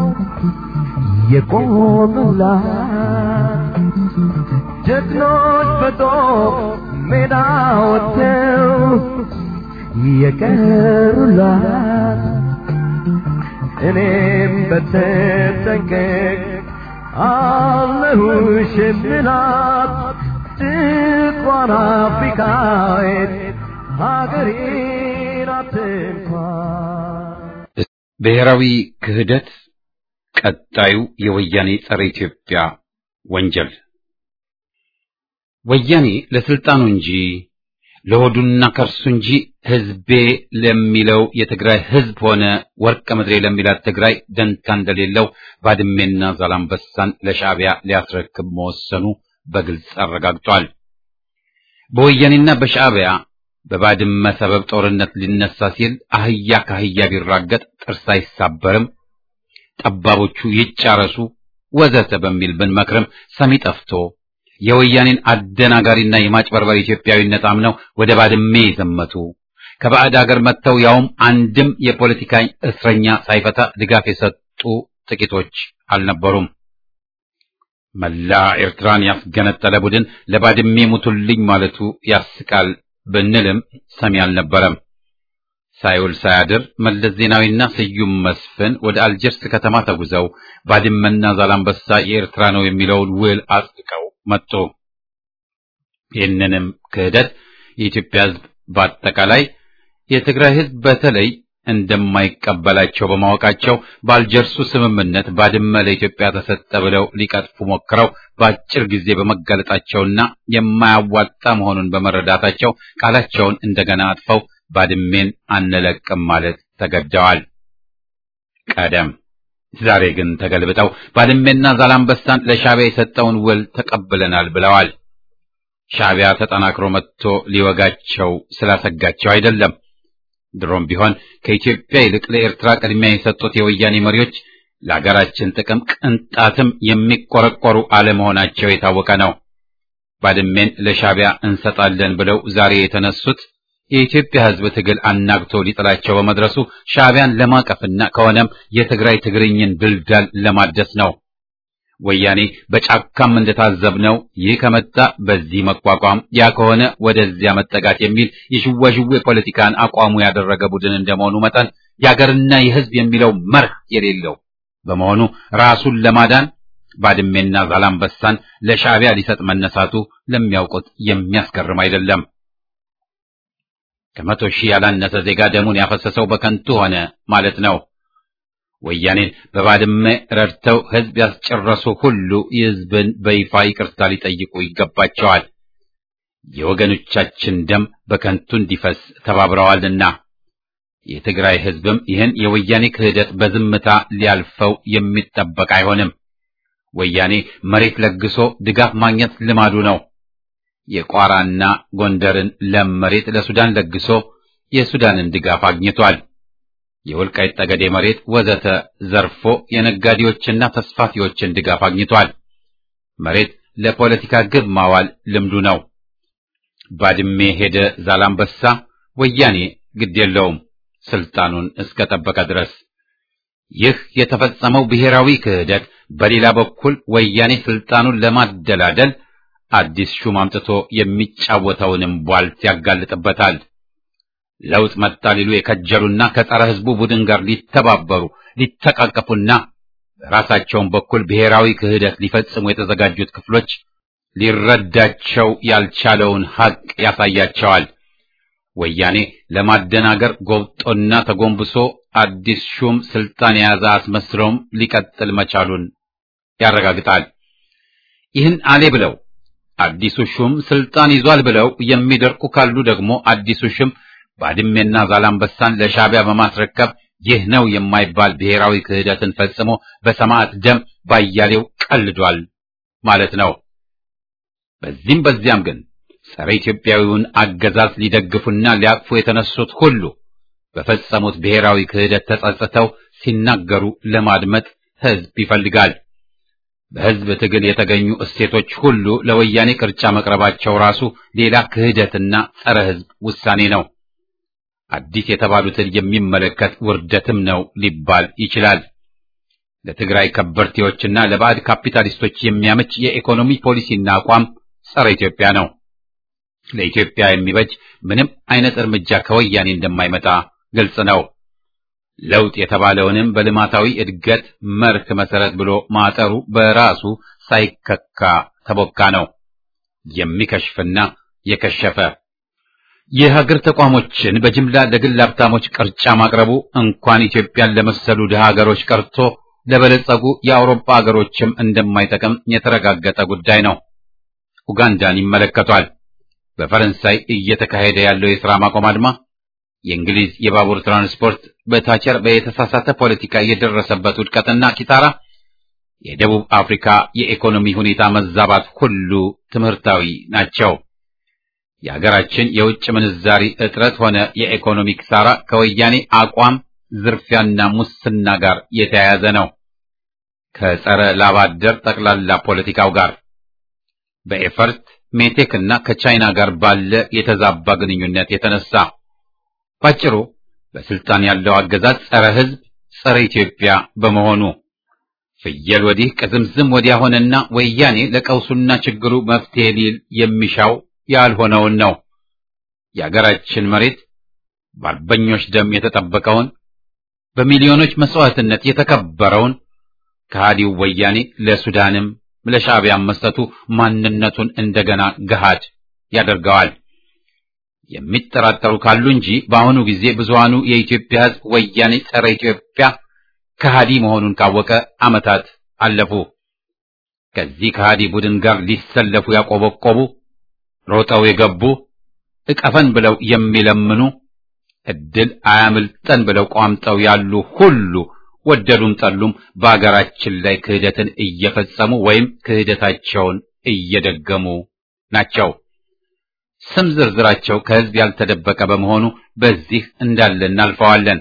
የቆሙላት ጀግኖች በጦር ሜዳ ወጥተው የቀሩላት እኔም በተጠንቀቅ አለሁሽ የምላት ጥቋን አፍሪካዊት ሀገሬ ናት እንኳን ብሔራዊ ክህደት ቀጣዩ የወያኔ ጸረ ኢትዮጵያ ወንጀል ወያኔ ለስልጣኑ እንጂ ለሆዱና ከርሱ እንጂ ህዝቤ ለሚለው የትግራይ ህዝብ ሆነ ወርቀ ምድሬ ለሚላት ትግራይ ደንታ እንደሌለው ባድሜና ዛላምበሳን ለሻዕቢያ ሊያስረክብ መወሰኑ በግልጽ አረጋግጧል። በወያኔና በሻዕቢያ በባድመ ሰበብ ጦርነት ሊነሳ ሲል አህያ ከአህያ ቢራገጥ ጥርስ አይሳበርም፣ ጠባቦቹ ይጫረሱ ወዘተ በሚል ብንመክርም ሰሚ ጠፍቶ የወያኔን አደናጋሪና የማጭበርበር ኢትዮጵያዊነት አምነው ወደ ባድሜ የዘመቱ ከባዕድ አገር መጥተው ያውም አንድም የፖለቲካ እስረኛ ሳይፈታ ድጋፍ የሰጡ ጥቂቶች አልነበሩም። መላ ኤርትራን ያስገነጠለ ቡድን ለባድሜ ሙቱልኝ ማለቱ ያስቃል ብንልም ሰሚ አልነበረም። ሳይውል ሳያድር መለስ ዜናዊና ስዩም መስፍን ወደ አልጀርስ ከተማ ተጉዘው ባድመና ዛላምበሳ የኤርትራ ነው የሚለውን ውል አጽድቀው መጡ። ይህንንም ክህደት የኢትዮጵያ ሕዝብ በአጠቃላይ የትግራይ ሕዝብ በተለይ እንደማይቀበላቸው በማወቃቸው በአልጀርሱ ስምምነት ባድመ ለኢትዮጵያ ተሰጠ ብለው ሊቀጥፉ ሞክረው በአጭር ጊዜ በመጋለጣቸውና የማያዋጣ መሆኑን በመረዳታቸው ቃላቸውን እንደገና አጥፈው ባድሜን አንለቅም ማለት ተገደዋል። ቀደም ዛሬ ግን ተገልብጠው ባድሜና ዛላምበሳን ለሻዕቢያ የሰጠውን ውል ተቀብለናል ብለዋል። ሻዕቢያ ተጠናክሮ መጥቶ ሊወጋቸው ስላሰጋቸው አይደለም። ድሮም ቢሆን ከኢትዮጵያ ይልቅ ለኤርትራ ቅድሚያ የሰጡት የወያኔ መሪዎች ለሀገራችን ጥቅም ቅንጣትም የሚቆረቆሩ አለመሆናቸው የታወቀ ነው። ባድሜን ለሻዕቢያ እንሰጣለን ብለው ዛሬ የተነሱት የኢትዮጵያ ሕዝብ ትግል አናግቶ ሊጥላቸው በመድረሱ ሻዕቢያን ለማቀፍና ከሆነም የትግራይ ትግርኝን ድልዳል ለማደስ ነው። ወያኔ በጫካም እንደታዘብነው ይህ ከመጣ በዚህ መቋቋም፣ ያ ከሆነ ወደዚያ መጠጋት የሚል የሽዋሽዌ ፖለቲካን አቋሙ ያደረገ ቡድን እንደመሆኑ መጠን የአገርና የሕዝብ የሚለው መርህ የሌለው በመሆኑ ራሱን ለማዳን ባድሜና ዛላምበሳን ለሻዕቢያ ሊሰጥ መነሳቱ ለሚያውቁት የሚያስገርም አይደለም። ከመቶ ሺህ ያላነሰ ዜጋ ደሙን ያፈሰሰው በከንቱ ሆነ ማለት ነው። ወያኔን በባድመ ረድተው ሕዝብ ያስጨረሱ ሁሉ የሕዝብን በይፋ ይቅርታ ሊጠይቁ ይገባቸዋል። የወገኖቻችን ደም በከንቱ እንዲፈስ ተባብረዋልና የትግራይ ሕዝብም ይህን የወያኔ ክህደት በዝምታ ሊያልፈው የሚጠበቅ አይሆንም። ወያኔ መሬት ለግሶ ድጋፍ ማግኘት ልማዱ ነው። የቋራና ጎንደርን ለም መሬት ለሱዳን ለግሶ የሱዳንን ድጋፍ አግኝቷል። የወልቃይት ጠገዴ መሬት ወዘተ ዘርፎ የነጋዴዎችና ተስፋፊዎችን ድጋፍ አግኝቷል። መሬት ለፖለቲካ ግብ ማዋል ልምዱ ነው። ባድሜ ሄደ ዛላምበሳ፣ ወያኔ ግድ የለውም ስልጣኑን እስከ ጠበቀ ድረስ። ይህ የተፈጸመው ብሔራዊ ክህደት በሌላ በኩል ወያኔ ስልጣኑን ለማደላደል አዲስ ሹም አምጥቶ የሚጫወተውንም ቧልት ያጋልጥበታል። ለውጥ መጣ ሊሉ የከጀሉና ከጸረ ሕዝቡ ቡድን ጋር ሊተባበሩ ሊተቃቀፉና በራሳቸውም በኩል ብሔራዊ ክህደት ሊፈጽሙ የተዘጋጁት ክፍሎች ሊረዳቸው ያልቻለውን ሐቅ ያሳያቸዋል። ወያኔ ለማደናገር ጎብጦና ተጎንብሶ አዲስ ሹም ስልጣን የያዘ አስመስለውም ሊቀጥል መቻሉን ያረጋግጣል። ይህን አሌ ብለው አዲሱ ሹም ስልጣን ይዟል ብለው የሚደርቁ ካሉ ደግሞ አዲሱ ሹም ባድሜና ዛላምበሳን ለሻዕቢያ በማስረከብ ይህ ነው የማይባል ብሔራዊ ክህደትን ፈጽሞ በሰማዕት ደም ባያሌው ቀልዷል ማለት ነው። በዚህም በዚያም ግን ጸረ ኢትዮጵያዊውን አገዛዝ ሊደግፉና ሊያቅፉ የተነሱት ሁሉ በፈጸሙት ብሔራዊ ክህደት ተጸጽተው ሲናገሩ ለማድመጥ ሕዝብ ይፈልጋል። በሕዝብ ትግል የተገኙ እሴቶች ሁሉ ለወያኔ ቅርጫ መቅረባቸው ራሱ ሌላ ክህደትና ጸረ ሕዝብ ውሳኔ ነው። አዲስ የተባሉትን የሚመለከት ውርደትም ነው ሊባል ይችላል። ለትግራይ ከበርቴዎችና ለባዕድ ካፒታሊስቶች የሚያመች የኢኮኖሚ ፖሊሲና አቋም ጸረ ኢትዮጵያ ነው። ለኢትዮጵያ የሚበጅ ምንም አይነት እርምጃ ከወያኔ እንደማይመጣ ግልጽ ነው። ለውጥ የተባለውንም በልማታዊ እድገት መርህ መሰረት ብሎ ማጠሩ በራሱ ሳይከካ ተቦካ ነው። የሚከሽፍና የከሸፈ የሀገር ተቋሞችን በጅምላ ለግል ሀብታሞች ቅርጫ ማቅረቡ እንኳን ኢትዮጵያን ለመሰሉ ድሃ ሀገሮች ቀርቶ ለበለጸጉ የአውሮፓ ሀገሮችም እንደማይጠቅም የተረጋገጠ ጉዳይ ነው። ኡጋንዳን ይመለከቷል። በፈረንሳይ እየተካሄደ ያለው የሥራ ማቆም አድማ፣ የእንግሊዝ የባቡር ትራንስፖርት በታቸር በተሳሳተ ፖለቲካ የደረሰበት ውድቀትና ኪሳራ፣ የደቡብ አፍሪካ የኢኮኖሚ ሁኔታ መዛባት ሁሉ ትምህርታዊ ናቸው። የሀገራችን የውጭ ምንዛሪ እጥረት ሆነ የኢኮኖሚ ኪሳራ ከወያኔ አቋም ዝርፊያና ሙስና ጋር የተያያዘ ነው። ከጸረ ላባደር ጠቅላላ ፖለቲካው ጋር በኤፈርት ሜቴክ እና ከቻይና ጋር ባለ የተዛባ ግንኙነት የተነሳ ባጭሩ በስልጣን ያለው አገዛዝ ጸረ ሕዝብ፣ ጸረ ኢትዮጵያ በመሆኑ ፍየል ወዲህ ቅዝምዝም ወዲያ ሆነና ወያኔ ለቀውሱና ችግሩ መፍትሄ ሊል የሚሻው ያልሆነውን ነው። የአገራችን መሬት በአርበኞች ደም የተጠበቀውን በሚሊዮኖች መስዋዕትነት የተከበረውን ከሃዲው ወያኔ ለሱዳንም ለሻዕቢያም መስጠቱ ማንነቱን እንደገና ገሃድ ያደርገዋል። የሚጠራጠሩ ካሉ እንጂ በአሁኑ ጊዜ ብዙሃኑ የኢትዮጵያ ሕዝብ ወያኔ ጸረ ኢትዮጵያ ከሃዲ መሆኑን ካወቀ ዓመታት አለፉ። ከዚህ ከሃዲ ቡድን ጋር ሊሰለፉ ያቆበቆቡ ሮጠው የገቡ እቀፈን ብለው የሚለምኑ እድል አያምልጠን ብለው ቋምጠው ያሉ ሁሉ ወደዱም ጠሉም በአገራችን ላይ ክህደትን እየፈጸሙ ወይም ክህደታቸውን እየደገሙ ናቸው። ስም ዝርዝራቸው ከሕዝብ ያልተደበቀ በመሆኑ በዚህ እንዳለ እናልፈዋለን።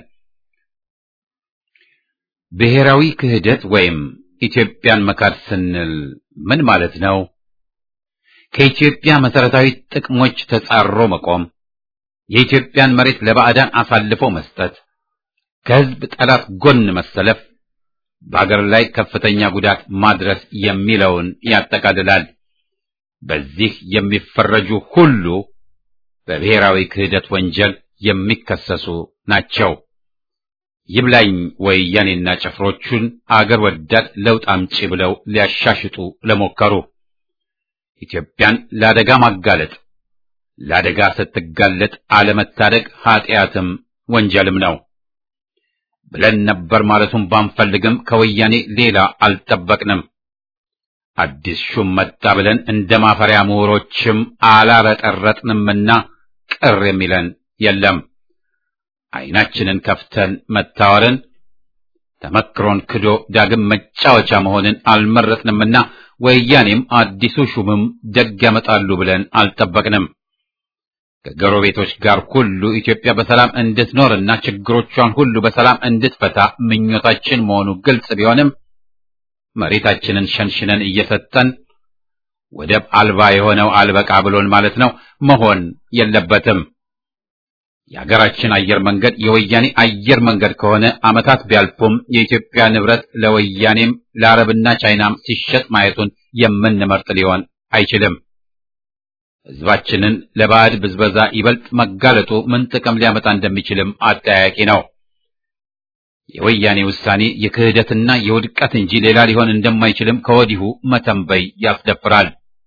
ብሔራዊ ክህደት ወይም ኢትዮጵያን መካድ ስንል ምን ማለት ነው? ከኢትዮጵያ መሰረታዊ ጥቅሞች ተጻሮ መቆም፣ የኢትዮጵያን መሬት ለባዕዳን አሳልፎ መስጠት፣ ከህዝብ ጠላት ጎን መሰለፍ፣ በአገር ላይ ከፍተኛ ጉዳት ማድረስ የሚለውን ያጠቃልላል። በዚህ የሚፈረጁ ሁሉ በብሔራዊ ክህደት ወንጀል የሚከሰሱ ናቸው። ይብላኝ ወያኔና ጭፍሮቹን አገር ወዳድ ለውጥ አምጪ ብለው ሊያሻሽጡ ለሞከሩ ኢትዮጵያን ለአደጋ ማጋለጥ፣ ለአደጋ ስትጋለጥ አለመታደግ ኃጢአትም ወንጀልም ነው ብለን ነበር ማለቱን ባንፈልግም ከወያኔ ሌላ አልጠበቅንም። አዲስ ሹም መጣ ብለን እንደ ማፈሪያ ምሁሮችም አላረጠረጥንምና ቅር የሚለን የለም። ዓይናችንን ከፍተን መታወርን ተመክሮን ክዶ ዳግም መጫወቻ መሆንን አልመረጥንምና ወያኔም አዲሱ ሹምም ደግ ያመጣሉ ብለን አልጠበቅንም። ከጎረቤቶች ጋር ሁሉ ኢትዮጵያ በሰላም እንድትኖርና ችግሮቿን ሁሉ በሰላም እንድትፈታ ምኞታችን መሆኑ ግልጽ ቢሆንም መሬታችንን ሸንሽነን እየሰጠን ወደብ አልባ የሆነው አልበቃ ብሎን ማለት ነው መሆን የለበትም። የሀገራችን አየር መንገድ የወያኔ አየር መንገድ ከሆነ ዓመታት ቢያልፉም የኢትዮጵያ ንብረት ለወያኔም ለአረብና ቻይናም ሲሸጥ ማየቱን የምንመርጥ ሊሆን አይችልም። ሕዝባችንን ለባዕድ ብዝበዛ ይበልጥ መጋለጡ ምን ጥቅም ሊያመጣ እንደሚችልም አጠያያቂ ነው። የወያኔ ውሳኔ የክህደትና የውድቀት እንጂ ሌላ ሊሆን እንደማይችልም ከወዲሁ መተንበይ ያስደፍራል።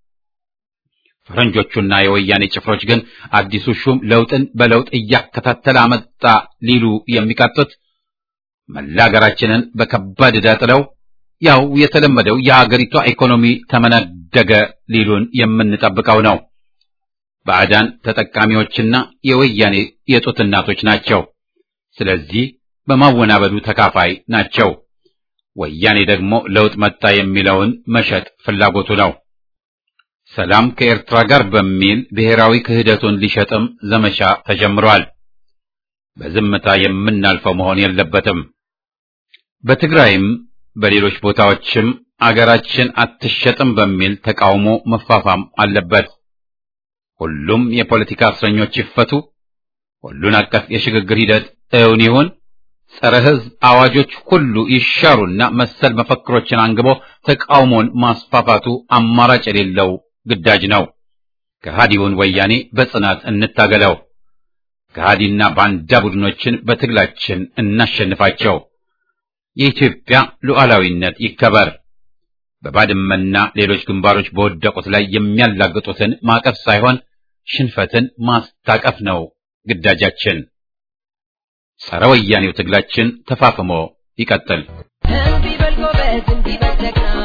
ፈረንጆቹና የወያኔ ጭፍሮች ግን አዲሱ ሹም ለውጥን በለውጥ እያከታተለ አመጣ ሊሉ የሚቃጡት መላ ሀገራችንን በከባድ ዕዳ ጥለው ያው የተለመደው የአገሪቷ ኢኮኖሚ ተመነደገ ሊሉን የምንጠብቀው ነው። ባዕዳን ተጠቃሚዎችና የወያኔ የጡት እናቶች ናቸው። ስለዚህ በማወናበዱ ተካፋይ ናቸው። ወያኔ ደግሞ ለውጥ መጣ የሚለውን መሸጥ ፍላጎቱ ነው። ሰላም ከኤርትራ ጋር በሚል ብሔራዊ ክህደቱን ሊሸጥም ዘመቻ ተጀምሯል። በዝምታ የምናልፈው መሆን የለበትም። በትግራይም በሌሎች ቦታዎችም አገራችን አትሸጥም በሚል ተቃውሞ መፋፋም አለበት። ሁሉም የፖለቲካ እስረኞች ይፈቱ፣ ሁሉን አቀፍ የሽግግር ሂደት እውን ይሁን፣ ጸረ ሕዝብ አዋጆች ሁሉ ይሻሩና መሰል መፈክሮችን አንግቦ ተቃውሞን ማስፋፋቱ አማራጭ የሌለው ግዳጅ ነው። ከሃዲውን ወያኔ በጽናት እንታገለው። ከሃዲና ባንዳ ቡድኖችን በትግላችን እናሸንፋቸው። የኢትዮጵያ ሉዓላዊነት ይከበር። በባድመና ሌሎች ግንባሮች በወደቁት ላይ የሚያላግጡትን ማቀፍ ሳይሆን ሽንፈትን ማስታቀፍ ነው ግዳጃችን። ጸረ ወያኔው ትግላችን ተፋፍሞ ይቀጥል። እንዲህ በል ጎበዝ፣ እንዲህ በል ጀግና፣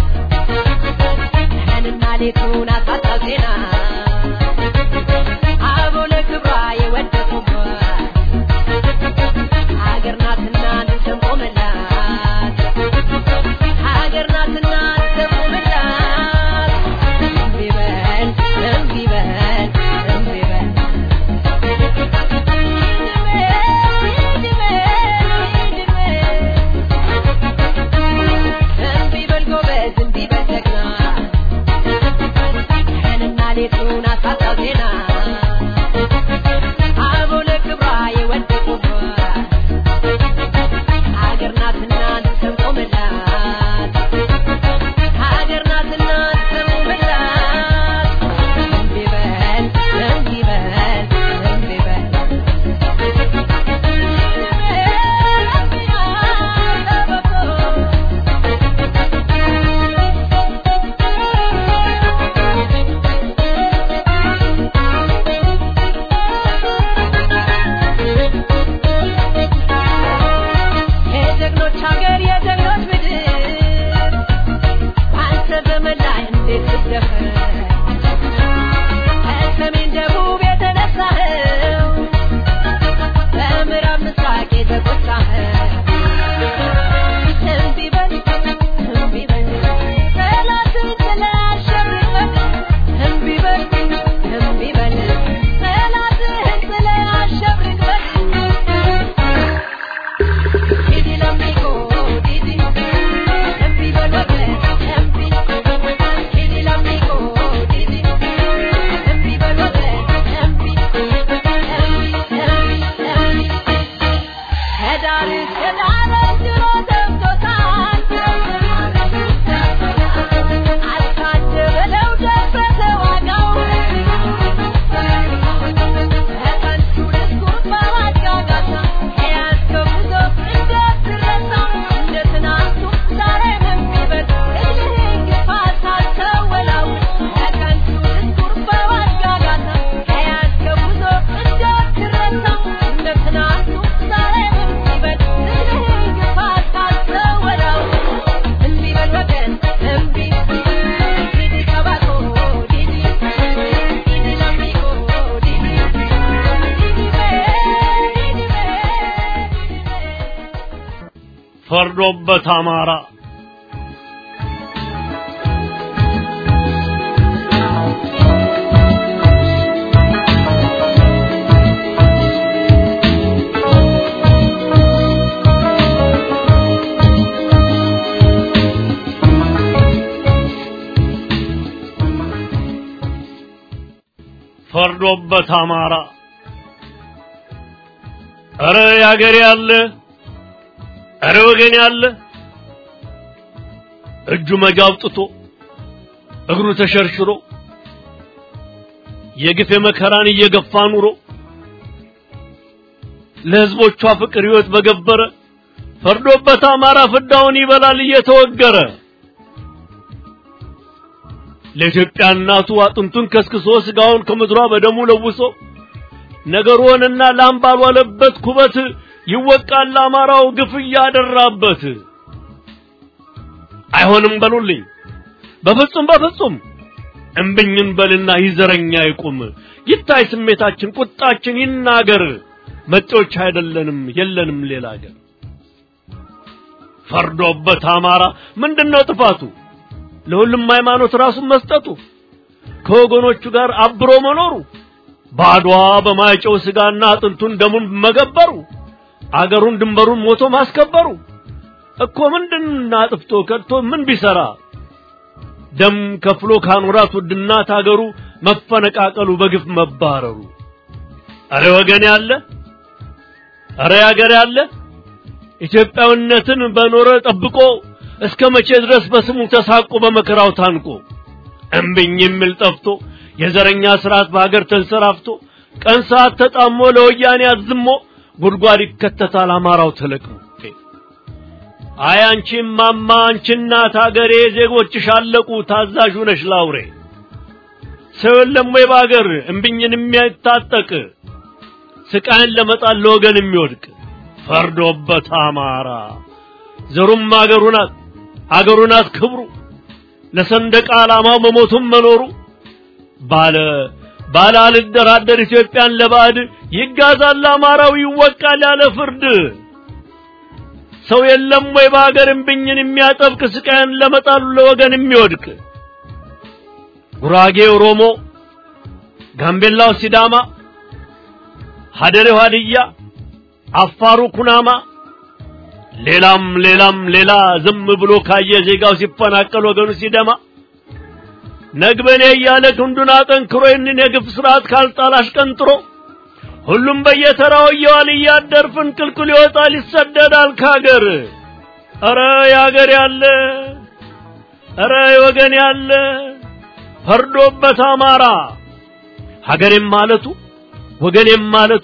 ቀንና ሌቱን አሳጣው ዜና አበው ለክብሯ የወደቁባት ሀገር ናትና እንሰንቆምላት ሀገር ናትና እንሰንቆምላት እምቢ በል እምቢ በል እምቢ በል እምቢ በል ጎበዝ እምቢ በል ጀግና ቀንና ሌቱን አሳጣው ዜና አበው ለክብሯ የወደቁባት ሀገር ናትና እንሰንቆምላት ሀገር ናትና እንሰንቆምላት እምቢ በል እምቢ በል እምቢ በል የጀግኖች ሀገር የጀግኖች ምድር አንተ ዘመን ላይ እንዴት ትደፈር ከሰሜን ደቡብ የተነሳኸው በምዕራብ ምስራቅ የተቆጣኸው እምቢ በል እምቢ በል ጠላትን ጥለህ አሸንፈን እምቢ በል እምቢ በል ጠላትህን ጥለህ አሸንፈን Didi l'amico, Didi, empi volve, empi. Didi l'amico, Didi, ፈርዶበት አማራ ፈርዶበት አማራ ኧረ ያገሬ ያለ ኧረ ወገን ያለ እጁ መጃ አውጥቶ እግሩ ተሸርሽሮ የግፍ መከራን እየገፋ ኑሮ ለሕዝቦቿ ፍቅር ሕይወት በገበረ ፈርዶበት አማራ ፍዳውን ይበላል እየተወገረ ለኢትዮጵያ እናቱ አጥንቱን ከስክሶ ስጋውን ከምድሯ በደሙ ለውሶ ነገሩንና ላም ባልዋለበት ኩበት ይወቃል አማራው ግፍ እያደራበት። አይሆንም በሉልኝ በፍጹም በፍጹም እምብኝን በልና ይዘረኛ ይቁም ይታይ ስሜታችን ቁጣችን ይናገር መጤዎች አይደለንም የለንም ሌላ አገር ፈርዶበት አማራ ምንድነው ጥፋቱ ለሁሉም ሃይማኖት ራሱን መስጠቱ ከወገኖቹ ጋር አብሮ መኖሩ ባድዋ በማይጨው ስጋና አጥንቱን ደሙን መገበሩ አገሩን ድንበሩን ሞቶ ማስከበሩ እኮ ምንድን አጥፍቶ ከድቶ ምን ቢሰራ ደም ከፍሎ ካኖራት ውድናት አገሩ መፈነቃቀሉ በግፍ መባረሩ አረ ወገን ያለ አረ ያገር ያለ ኢትዮጵያዊነትን በኖረ ጠብቆ እስከ መቼ ድረስ በስሙ ተሳቆ በመከራው ታንቆ እምብኝ የሚል ጠፍቶ የዘረኛ ስርዓት በሀገር ተንሰራፍቶ ቀን ሰዓት ተጣሞ ለወያኔ አዝሞ ጉድጓድ ይከተታል አማራው ተለቅሞ አይ አንቺ ማማ አንቺ እናት አገሬ ዜጎችሽ አለቁ ታዛዥ ነሽ ላውሬ ሰው የለም ወይ በአገር እምብኝን የሚያታጠቅ ስቃይን ለመጣል ለወገን የሚወድቅ ፈርዶበት አማራ ዘሩም አገሩ ናት አገሩ ናት ክብሩ ለሰንደቅ ዓላማው መሞቱም መኖሩ ባለ ባለ አልደራደር ኢትዮጵያን ለባዕድ ይጋዛል አማራው ይወቃል ያለ ፍርድ ሰው የለም ወይ በአገር እምብኝን የሚያጠብቅ ስቃይን ለመጣሉ ለወገን የሚወድቅ ጉራጌ ኦሮሞ፣ ጋምቤላው ሲዳማ፣ ሀደሬው ሀድያ፣ አፋሩ ኩናማ ሌላም ሌላም ሌላ ዝም ብሎ ካየ ዜጋው ሲፈናቀል ወገኑ ሲደማ ነግበኔ እያለ ክንዱን አጠንክሮ ይህንን የግፍ ስርዓት ካልጣላሽ ቀንጥሮ ሁሉም በየተራው እየዋል እያደር ፍንቅልቅል ይወጣል ይሰደዳል ካገር። ኧረ ያገር ያለ ኧረ ወገን ያለ ፈርዶበት አማራ ሀገሬም ማለቱ ወገኔም ማለቱ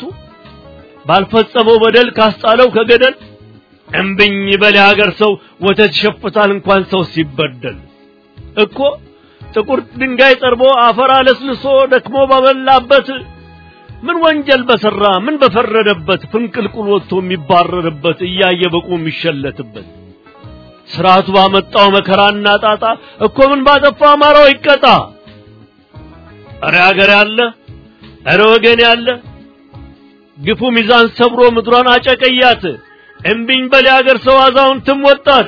ባልፈጸመው በደል ካስጣለው ከገደል እምብኝ በል የሀገር ሰው ወተት ይሸፍታል እንኳን ሰው ሲበደል እኮ ጥቁር ድንጋይ ጠርቦ አፈር አለስልሶ ደክሞ ባበላበት ምን ወንጀል በሰራ ምን በፈረደበት ፍንቅልቁል ወጥቶ የሚባረርበት እያየ በቁ የሚሸለትበት ስርዓቱ ባመጣው መከራና ጣጣ እኮ ምን ባጠፋ አማራው ይቀጣ። እረ ሀገር ያለ እረ ወገን ያለ ግፉ ሚዛን ሰብሮ ምድሯን አጨቀያት። እምቢኝ በል የሀገር ሰው አዛውንትም ወጣት።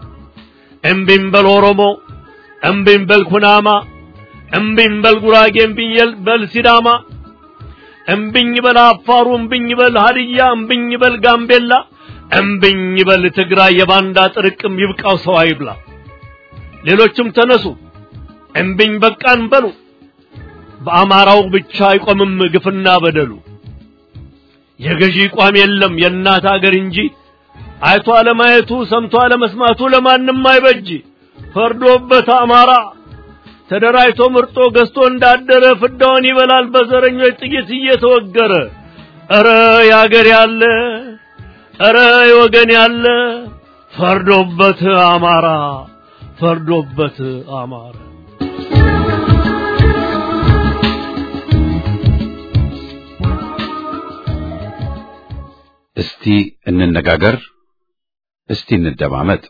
እምቢኝ በል ኦሮሞ፣ እምቢኝ በል ኩናማ፣ እምቢኝ በል ጉራጌ፣ እምቢኝ በል ሲዳማ፣ እምቢኝ በል አፋሩ፣ እምቢኝ በል ሀድያ፣ እምቢኝ በል ጋምቤላ፣ እምቢኝ በል ትግራይ። የባንዳ ጥርቅም ይብቃው ሰው አይብላ። ሌሎችም ተነሱ እምቢኝ በቃን በሉ። በአማራው ብቻ አይቆምም ግፍና በደሉ። የገዢ ቋም የለም የእናት አገር እንጂ አይቶ አለማየቱ ሰምቶ አለመስማቱ ለማንም አይበጅ። ፈርዶበት አማራ ተደራጅቶ ምርጦ ገዝቶ እንዳደረ ፍዳውን ይበላል በዘረኞች ጥይት እየተወገረ። ኧረ ያገር ያለ ኧረ የወገን ያለ ፈርዶበት አማራ ፈርዶበት አማራ እስቲ እንነጋገር፣ እስቲ እንደማመጥ።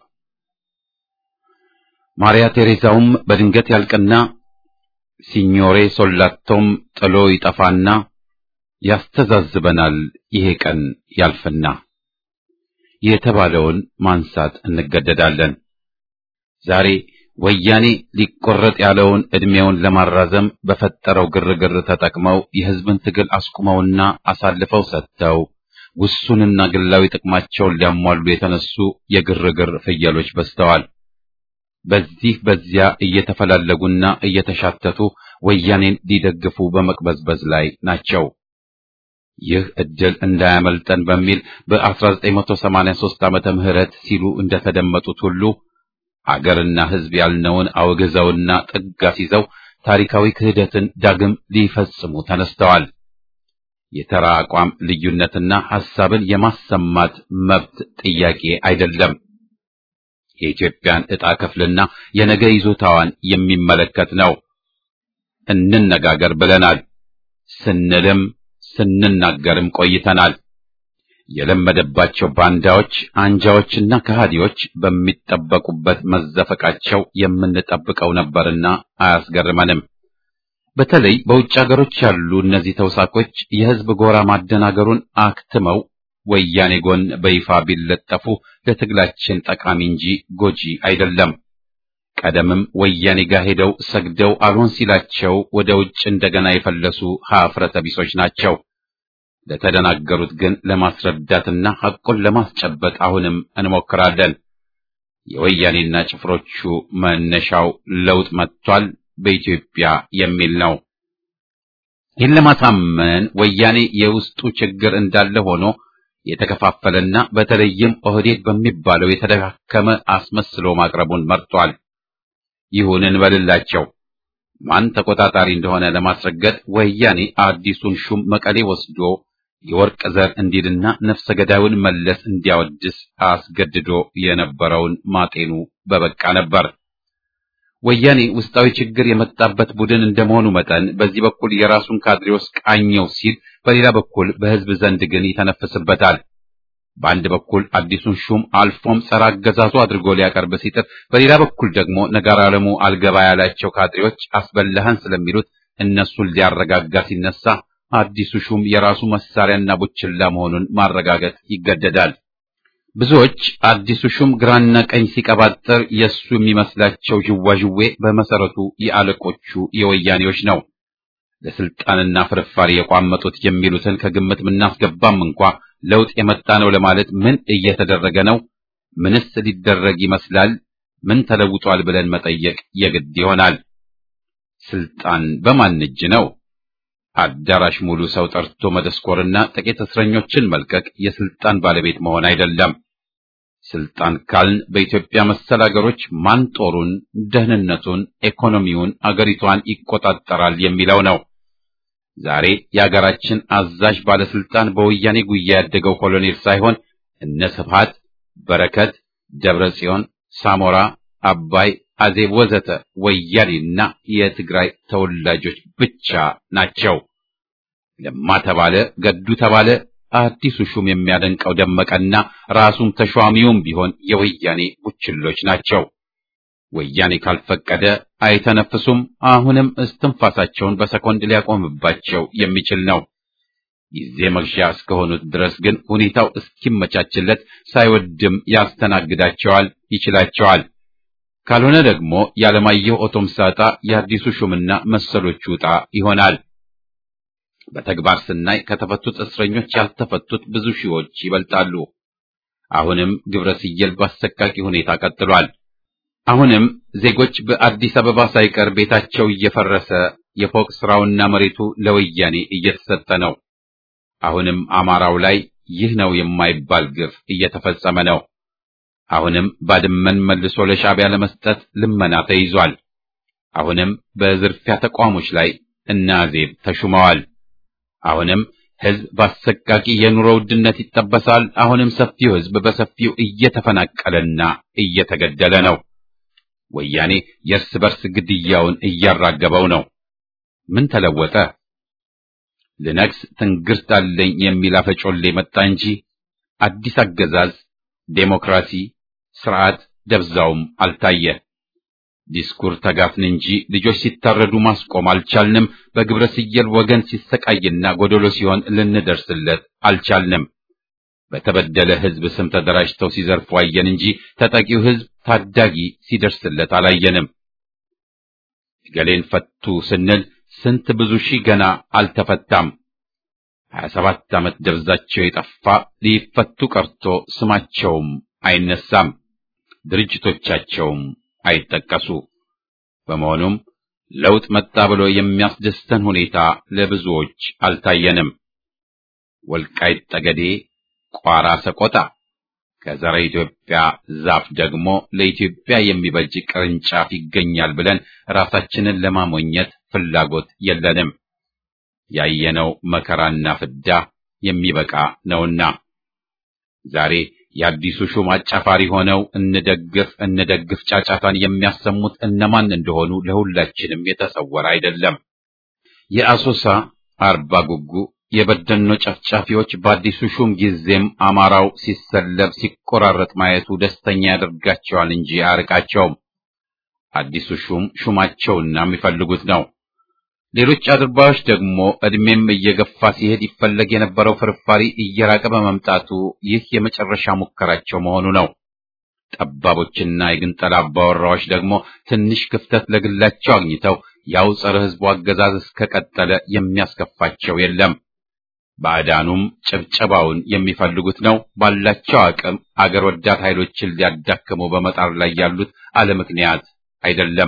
ማርያ ቴሬዛውም በድንገት ያልቅና ሲኞሬ ሶላቶም ጥሎ ይጠፋና ያስተዛዝበናል ይሄ ቀን ያልፍና የተባለውን ማንሳት እንገደዳለን። ዛሬ ወያኔ ሊቆረጥ ያለውን ዕድሜውን ለማራዘም በፈጠረው ግርግር ተጠቅመው የሕዝብን ትግል አስቁመውና አሳልፈው ሰጥተው ውሱንና ግላዊ ጥቅማቸውን ሊያሟሉ የተነሱ የግርግር ፍየሎች በዝተዋል። በዚህ በዚያ እየተፈላለጉና እየተሻተቱ ወያኔን ሊደግፉ በመቅበዝበዝ ላይ ናቸው። ይህ ዕድል እንዳያመልጠን በሚል በ1983 ዓመተ ምህረት ሲሉ እንደተደመጡት ሁሉ አገርና ሕዝብ ያልነውን አውግዘውና ጥግ አስይዘው ታሪካዊ ክህደትን ዳግም ሊፈጽሙ ተነስተዋል። የተራ አቋም ልዩነትና ሐሳብን የማሰማት መብት ጥያቄ አይደለም። የኢትዮጵያን ዕጣ ክፍልና የነገ ይዞታዋን የሚመለከት ነው። እንነጋገር ብለናል። ስንልም ስንናገርም ቆይተናል። የለመደባቸው ባንዳዎች፣ አንጃዎችና ከሃዲዎች በሚጠበቁበት መዘፈቃቸው የምንጠብቀው ነበርና አያስገርመንም። በተለይ በውጭ ሀገሮች ያሉ እነዚህ ተውሳኮች የሕዝብ ጎራ ማደናገሩን አክትመው ወያኔ ጎን በይፋ ቢለጠፉ ለትግላችን ጠቃሚ እንጂ ጎጂ አይደለም። ቀደምም ወያኔ ጋር ሄደው ሰግደው አልሆን ሲላቸው ወደ ውጭ እንደገና የፈለሱ ሀፍረተ ቢሶች ናቸው። ለተደናገሩት ግን ለማስረዳትና ሐቁን ለማስጨበጥ አሁንም እንሞክራለን። የወያኔና ጭፍሮቹ መነሻው ለውጥ መጥቷል በኢትዮጵያ የሚል ነው። ይህን ለማሳመን ወያኔ የውስጡ ችግር እንዳለ ሆኖ የተከፋፈለና በተለይም ኦህዴድ በሚባለው የተደካከመ አስመስሎ ማቅረቡን መርጧል። ይሁን እንበልላቸው። ማን ተቆጣጣሪ እንደሆነ ለማስረገጥ ወያኔ አዲሱን ሹም መቀሌ ወስዶ የወርቅ ዘር እንዲልና ነፍሰ ገዳዩን መለስ እንዲያወድስ አስገድዶ የነበረውን ማጤኑ በበቃ ነበር። ወያኔ ውስጣዊ ችግር የመጣበት ቡድን እንደመሆኑ መጠን በዚህ በኩል የራሱን ካድሬዎች ቃኘው ሲል፣ በሌላ በኩል በሕዝብ ዘንድ ግን ይተነፍስበታል። በአንድ በኩል አዲሱን ሹም አልፎም ጸረ አገዛዙ አድርጎ ሊያቀርብ ሲጥር፣ በሌላ በኩል ደግሞ ነጋር ዓለሙ አልገባ ያላቸው ካድሬዎች አስበላህን ስለሚሉት እነሱን ሊያረጋጋ ሲነሳ አዲሱ ሹም የራሱ መሳሪያና ቡችላ መሆኑን ማረጋገጥ ይገደዳል። ብዙዎች አዲሱ ሹም ግራና ቀኝ ሲቀባጥር የእሱ የሚመስላቸው ዥዋዥዌ በመሰረቱ የአለቆቹ የወያኔዎች ነው። ለስልጣንና ፍርፋሪ የቋመጡት የሚሉትን ከግምት ምናስገባም እንኳ ለውጥ የመጣ ነው ለማለት ምን እየተደረገ ነው? ምንስ ሊደረግ ይመስላል? ምን ተለውጧል ብለን መጠየቅ የግድ ይሆናል። ስልጣን በማን እጅ ነው? አዳራሽ ሙሉ ሰው ጠርቶ መደስኮርና ጥቂት እስረኞችን መልቀቅ የስልጣን ባለቤት መሆን አይደለም። ስልጣን ካልን በኢትዮጵያ መሰል አገሮች ማን ጦሩን፣ ደህንነቱን፣ ኢኮኖሚውን፣ አገሪቷን ይቆጣጠራል የሚለው ነው። ዛሬ የአገራችን አዛዥ ባለስልጣን በወያኔ ጉያ ያደገው ኮሎኔል ሳይሆን እነ ስብሃት፣ በረከት፣ ደብረ ጽዮን፣ ሳሞራ፣ አባይ፣ አዜብ ወዘተ ወያኔና የትግራይ ተወላጆች ብቻ ናቸው። ለማ ተባለ፣ ገዱ ተባለ፣ አዲሱ ሹም የሚያደንቀው ደመቀና ራሱም ተሿሚውም ቢሆን የወያኔ ቡችሎች ናቸው። ወያኔ ካልፈቀደ አይተነፍሱም። አሁንም እስትንፋሳቸውን በሰኮንድ ሊያቆምባቸው የሚችል ነው። ጊዜ መግዣ እስከሆኑት ድረስ ግን ሁኔታው እስኪመቻችለት ሳይወድም ያስተናግዳቸዋል፣ ይችላቸዋል። ካልሆነ ደግሞ ያለማየሁ ኦቶምሳ ዕጣ የአዲሱ ሹምና መሰሎቹ ዕጣ ይሆናል። በተግባር ስናይ ከተፈቱት እስረኞች ያልተፈቱት ብዙ ሺዎች ይበልጣሉ። አሁንም ግብረ ስየል በአሰቃቂ ሁኔታ ቀጥሏል። አሁንም ዜጎች በአዲስ አበባ ሳይቀር ቤታቸው እየፈረሰ የፎቅ ስራውና መሬቱ ለወያኔ እየተሰጠ ነው። አሁንም አማራው ላይ ይህ ነው የማይባል ግፍ እየተፈጸመ ነው። አሁንም ባድመን መልሶ ለሻዕቢያ ለመስጠት ልመና ተይዟል። አሁንም በዝርፊያ ተቋሞች ላይ እነ አዜብ ተሹመዋል። አሁንም ሕዝብ በአሰቃቂ የኑሮ ውድነት ይጠበሳል። አሁንም ሰፊው ሕዝብ በሰፊው እየተፈናቀለና እየተገደለ ነው። ወያኔ የእርስ በርስ ግድያውን እያራገበው ነው። ምን ተለወጠ? ልነግስ ትንግርት አለኝ የሚል አፈጮሌ መጣ እንጂ አዲስ አገዛዝ፣ ዴሞክራሲ፣ ስርዓት ደብዛውም አልታየ። ዲስኩር ተጋፍን እንጂ ልጆች ሲታረዱ ማስቆም አልቻልንም። በግብረ ስየል ወገን ሲሰቃይና ጎደሎ ሲሆን ልንደርስለት አልቻልንም። በተበደለ ሕዝብ ስም ተደራጅተው ሲዘርፉ አየን እንጂ ተጠቂው ሕዝብ ታዳጊ ሲደርስለት አላየንም። ገሌን ፈቱ ስንል ስንት ብዙ ሺህ ገና አልተፈታም። ሀያ ሰባት ዓመት ደብዛቸው የጠፋ ሊፈቱ ቀርቶ ስማቸውም አይነሳም፣ ድርጅቶቻቸውም አይጠቀሱ። በመሆኑም ለውጥ መጣ ብሎ የሚያስደስተን ሁኔታ ለብዙዎች አልታየንም። ወልቃይት ጠገዴ፣ ቋራ ሰቆጣ ከዘረ ኢትዮጵያ ዛፍ ደግሞ ለኢትዮጵያ የሚበጅ ቅርንጫፍ ይገኛል ብለን ራሳችንን ለማሞኘት ፍላጎት የለንም። ያየነው መከራና ፍዳ የሚበቃ ነውና ዛሬ የአዲሱ ሹም አጫፋሪ ሆነው እንደግፍ እንደግፍ ጫጫታን የሚያሰሙት እነማን እንደሆኑ ለሁላችንም የተሰወረ አይደለም። የአሶሳ አርባ ጉጉ የበደኖ ጨፍጫፊዎች በአዲሱ ሹም ጊዜም አማራው ሲሰለብ ሲቆራረጥ ማየቱ ደስተኛ ያደርጋቸዋል እንጂ አያርቃቸውም። አዲሱ ሹም ሹማቸውና የሚፈልጉት ነው። ሌሎች አድርባዮች ደግሞ ዕድሜም እየገፋ ሲሄድ ይፈለግ የነበረው ፍርፋሪ እየራቀ በመምጣቱ ይህ የመጨረሻ ሙከራቸው መሆኑ ነው። ጠባቦችና የግንጠላ አባወራዎች ደግሞ ትንሽ ክፍተት ለግላቸው አግኝተው ያው ጸረ ሕዝቡ አገዛዝ እስከቀጠለ የሚያስከፋቸው የለም። ባዕዳኑም ጭብጨባውን የሚፈልጉት ነው። ባላቸው አቅም አገር ወዳድ ኃይሎችን ሊያዳክሙ በመጣር ላይ ያሉት አለ ምክንያት አይደለም።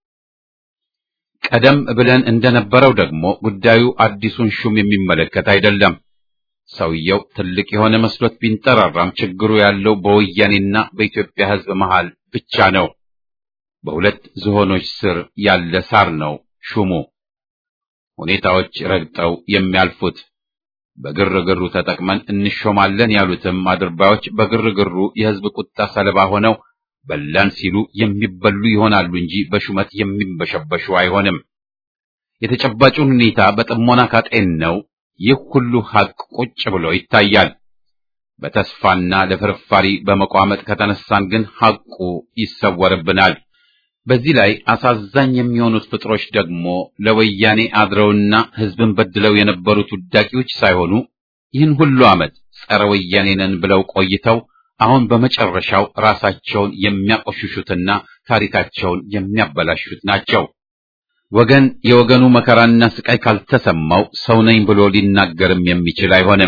ቀደም ብለን እንደነበረው ደግሞ ጉዳዩ አዲሱን ሹም የሚመለከት አይደለም። ሰውየው ትልቅ የሆነ መስሎት ቢንጠራራም ችግሩ ያለው በወያኔና በኢትዮጵያ ሕዝብ መሃል ብቻ ነው። በሁለት ዝሆኖች ስር ያለ ሳር ነው ሹሙ። ሁኔታዎች ረግጠው የሚያልፉት በግርግሩ ተጠቅመን እንሾማለን ያሉትም አድርባዮች በግርግሩ የሕዝብ ቁጣ ሰለባ ሆነው በላን ሲሉ የሚበሉ ይሆናሉ እንጂ በሹመት የሚንበሸበሹ አይሆንም። የተጨባጩን ሁኔታ በጥሞና ካጤን ነው ይህ ሁሉ ሐቅ ቁጭ ብሎ ይታያል። በተስፋና ለፍርፋሪ በመቋመጥ ከተነሳን ግን ሐቁ ይሰወርብናል። በዚህ ላይ አሳዛኝ የሚሆኑት ፍጥሮች ደግሞ ለወያኔ አድረውና ሕዝብን በድለው የነበሩት ውዳቂዎች ሳይሆኑ ይህን ሁሉ ዓመት ጸረ ወያኔ ነን ብለው ቆይተው አሁን በመጨረሻው ራሳቸውን የሚያቆሽሹትና ታሪካቸውን የሚያበላሹት ናቸው። ወገን የወገኑ መከራና ስቃይ ካልተሰማው ሰው ነኝ ብሎ ሊናገርም የሚችል አይሆንም።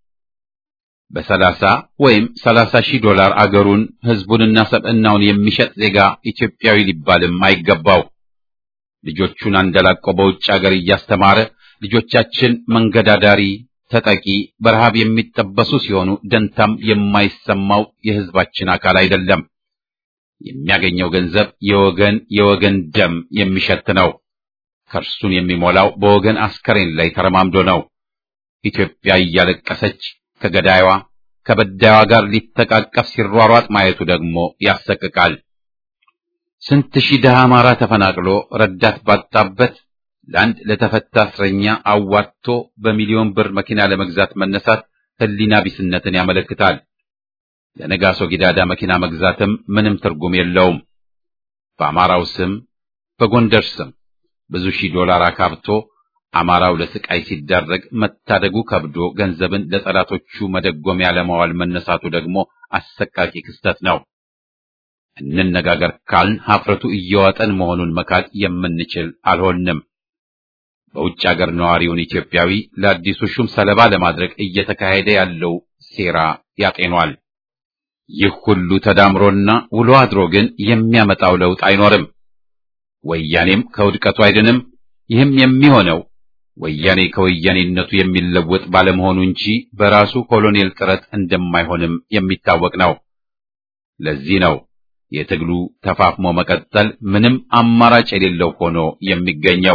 በሰላሳ ወይም ሰላሳ ሺህ ዶላር አገሩን ሕዝቡንና ሰብዕናውን የሚሸጥ ዜጋ ኢትዮጵያዊ ሊባልም አይገባው። ልጆቹን አንደላቆ በውጭ አገር እያስተማረ ልጆቻችን መንገዳዳሪ ተጠቂ በረሃብ የሚጠበሱ ሲሆኑ ደንታም የማይሰማው የሕዝባችን አካል አይደለም። የሚያገኘው ገንዘብ የወገን የወገን ደም የሚሸት ነው። ከርሱን የሚሞላው በወገን አስከሬን ላይ ተረማምዶ ነው። ኢትዮጵያ እያለቀሰች ከገዳይዋ ከበዳይዋ ጋር ሊተቃቀፍ ሲሯሯጥ ማየቱ ደግሞ ያሰቅቃል። ስንት ሺህ ድሃ አማራ ተፈናቅሎ ረዳት ባጣበት ለአንድ ለተፈታ እስረኛ አዋጥቶ በሚሊዮን ብር መኪና ለመግዛት መነሳት ሕሊና ቢስነትን ያመለክታል። ለነጋሶ ጊዳዳ መኪና መግዛትም ምንም ትርጉም የለውም። በአማራው ስም በጎንደር ስም ብዙ ሺህ ዶላር አካብቶ አማራው ለስቃይ ሲዳረግ መታደጉ ከብዶ ገንዘብን ለጠላቶቹ መደጎሚያ ለማዋል መነሳቱ ደግሞ አሰቃቂ ክስተት ነው። እንነጋገር ካልን ሀፍረቱ እየዋጠን መሆኑን መካድ የምንችል አልሆንም። በውጭ አገር ነዋሪውን ኢትዮጵያዊ ለአዲሱ ሹም ሰለባ ለማድረግ እየተካሄደ ያለው ሴራ ያጤኗል። ይህ ሁሉ ተዳምሮና ውሎ አድሮ ግን የሚያመጣው ለውጥ አይኖርም። ወያኔም ከውድቀቱ አይድንም። ይህም የሚሆነው ወያኔ ከወያኔነቱ የሚለወጥ ባለመሆኑ እንጂ በራሱ ኮሎኔል ጥረት እንደማይሆንም የሚታወቅ ነው። ለዚህ ነው የትግሉ ተፋፍሞ መቀጠል ምንም አማራጭ የሌለው ሆኖ የሚገኘው።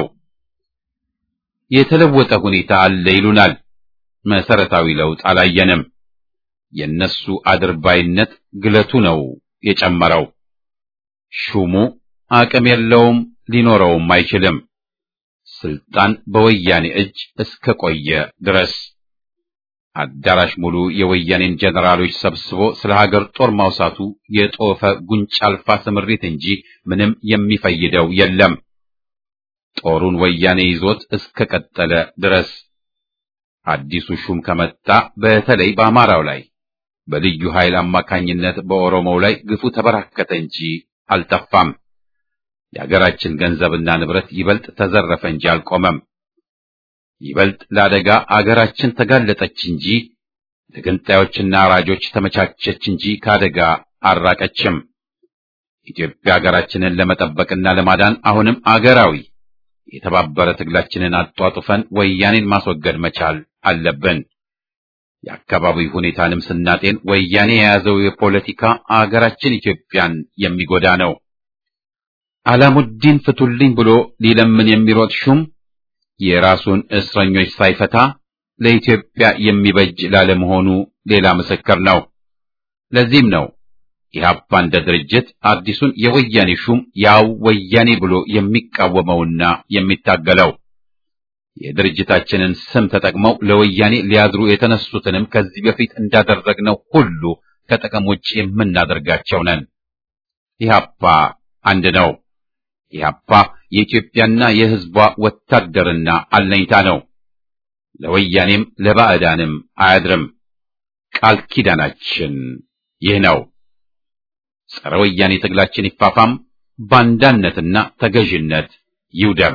የተለወጠ ሁኔታ አለ ይሉናል። መሰረታዊ ለውጥ አላየንም። የነሱ አድርባይነት ግለቱ ነው የጨመረው። ሹሙ አቅም የለውም፣ ሊኖረውም አይችልም። ስልጣን በወያኔ እጅ እስከ ቆየ ድረስ አዳራሽ ሙሉ የወያኔን ጀነራሎች ሰብስቦ ስለ ሀገር ጦር ማውሳቱ የጦፈ ጉንጭ አልፋ ስምሪት እንጂ ምንም የሚፈይደው የለም። ጦሩን ወያኔ ይዞት እስከ ቀጠለ ድረስ አዲሱ ሹም ከመጣ በተለይ በአማራው ላይ በልዩ ኃይል አማካኝነት በኦሮሞው ላይ ግፉ ተበራከተ እንጂ አልጠፋም። የአገራችን ገንዘብና ንብረት ይበልጥ ተዘረፈ እንጂ አልቆመም። ይበልጥ ለአደጋ አገራችን ተጋለጠች እንጂ ለገንጣዮችና አራጆች ተመቻቸች እንጂ ከአደጋ አልራቀችም። ኢትዮጵያ ሀገራችንን ለመጠበቅና ለማዳን አሁንም አገራዊ የተባበረ ትግላችንን አጧጡፈን ወያኔን ማስወገድ መቻል አለብን። የአካባቢው ሁኔታንም ስናጤን ወያኔ የያዘው የፖለቲካ አገራችን ኢትዮጵያን የሚጎዳ ነው። አላሙዲን ፍቱልኝ ብሎ ሊለምን የሚሮጥ ሹም የራሱን እስረኞች ሳይፈታ ለኢትዮጵያ የሚበጅ ላለመሆኑ ሌላ ምስክር ነው። ለዚህም ነው ኢህአፓ እንደ ድርጅት አዲሱን የወያኔ ሹም ያው ወያኔ ብሎ የሚቃወመውና የሚታገለው። የድርጅታችንን ስም ተጠቅመው ለወያኔ ሊያድሩ የተነሱትንም ከዚህ በፊት እንዳደረግነው ሁሉ ከጥቅም ውጭ የምናደርጋቸው ነን። ኢህአፓ አንድ ነው። ኢህአፓ የኢትዮጵያና የሕዝቧ ወታደርና አለኝታ ነው። ለወያኔም ለባዕዳንም አያድርም። ቃል ኪዳናችን ይህ ነው። ጸረ ወያኔ ትግላችን ይፋፋም፣ ባንዳነትና ተገዥነት ይውደም።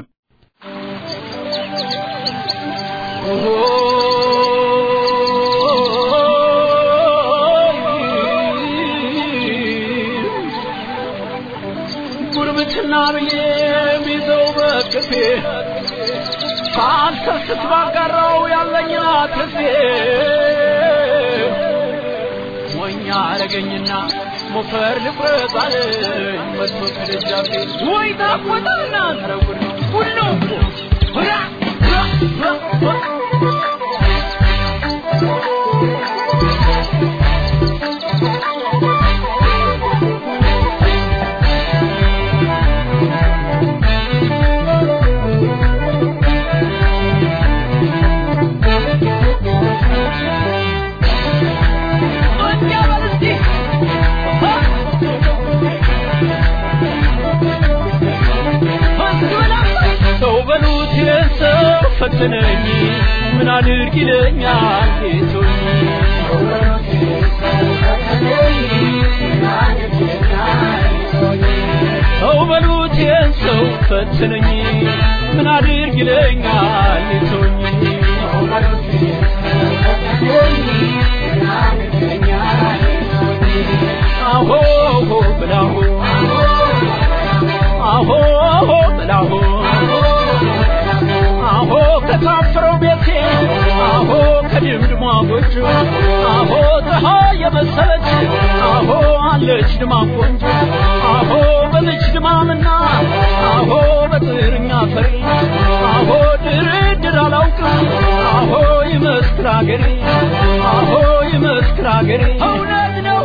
ጉርብትና ብዬ ሚዘው በቅፌ ሳልሰስት ባጋራው ያለኝን አትርፌ ሞኛ አረገኝና ሞፈር ልቁረጥ አለኝ መጥቶ ከደጃፌ ወይ ታቆጣና ተረጉድ ሁሉ ሁራ ሰው በሉት የሰው ፈተነኝ ምን አድርግ ይለኛል ጌቶኝ ሰው በሉት የሰው ፈተነኝ ምን አድርግ ይለኛል ጌቶኝ አሆ ብላሁ አሆ ብላሁ አሆ ከታፈረው ቤቴ አሆ ከድምድሟ ጎጆ አሆ ፀሐይ የመሰለች አሆ አለች ድማም ቆንጆ አሆ በልጅ ድማምና አሆ በጥርኛ ፈሪ አሆ ድርድር አላውቅም አሆ ይመስክር አገሬ አሆ ይመስክር አገሬ እውነት ነው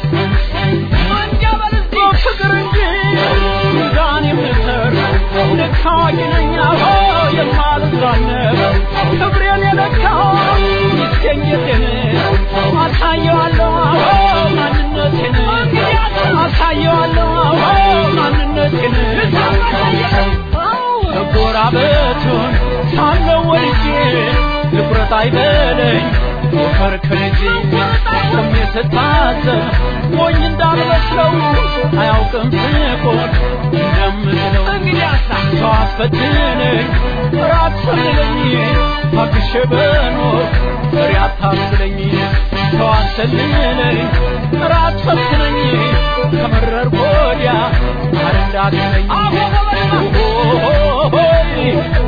ፍቅር እንጂ ሚዛን የምሰር ልክ አዋቂ ነኝ አዎ የማልዛነብ ክብሬን የለካው ይገኘቴን አሳየዋለሁ አዎ ማንነቴን አሳየዋለሁ አዎ ማንነቴን መጎራበቱን ሳለው ወድጄ ልኩረት አይበለኝ ሞፈር ከልጄ ቆሜ ስታዘብ ሞኝ እንዳልመስለው አያውቅም ፍቆር እንደምለው ሰው አስፈትነኝ ራት ሰልለኝ አግሼ በኖር ፍሬ አታስለኝ ሰው አሰልለኝ ራት ፈትነኝ ከመረር ወዲያ አረንዳትለኝ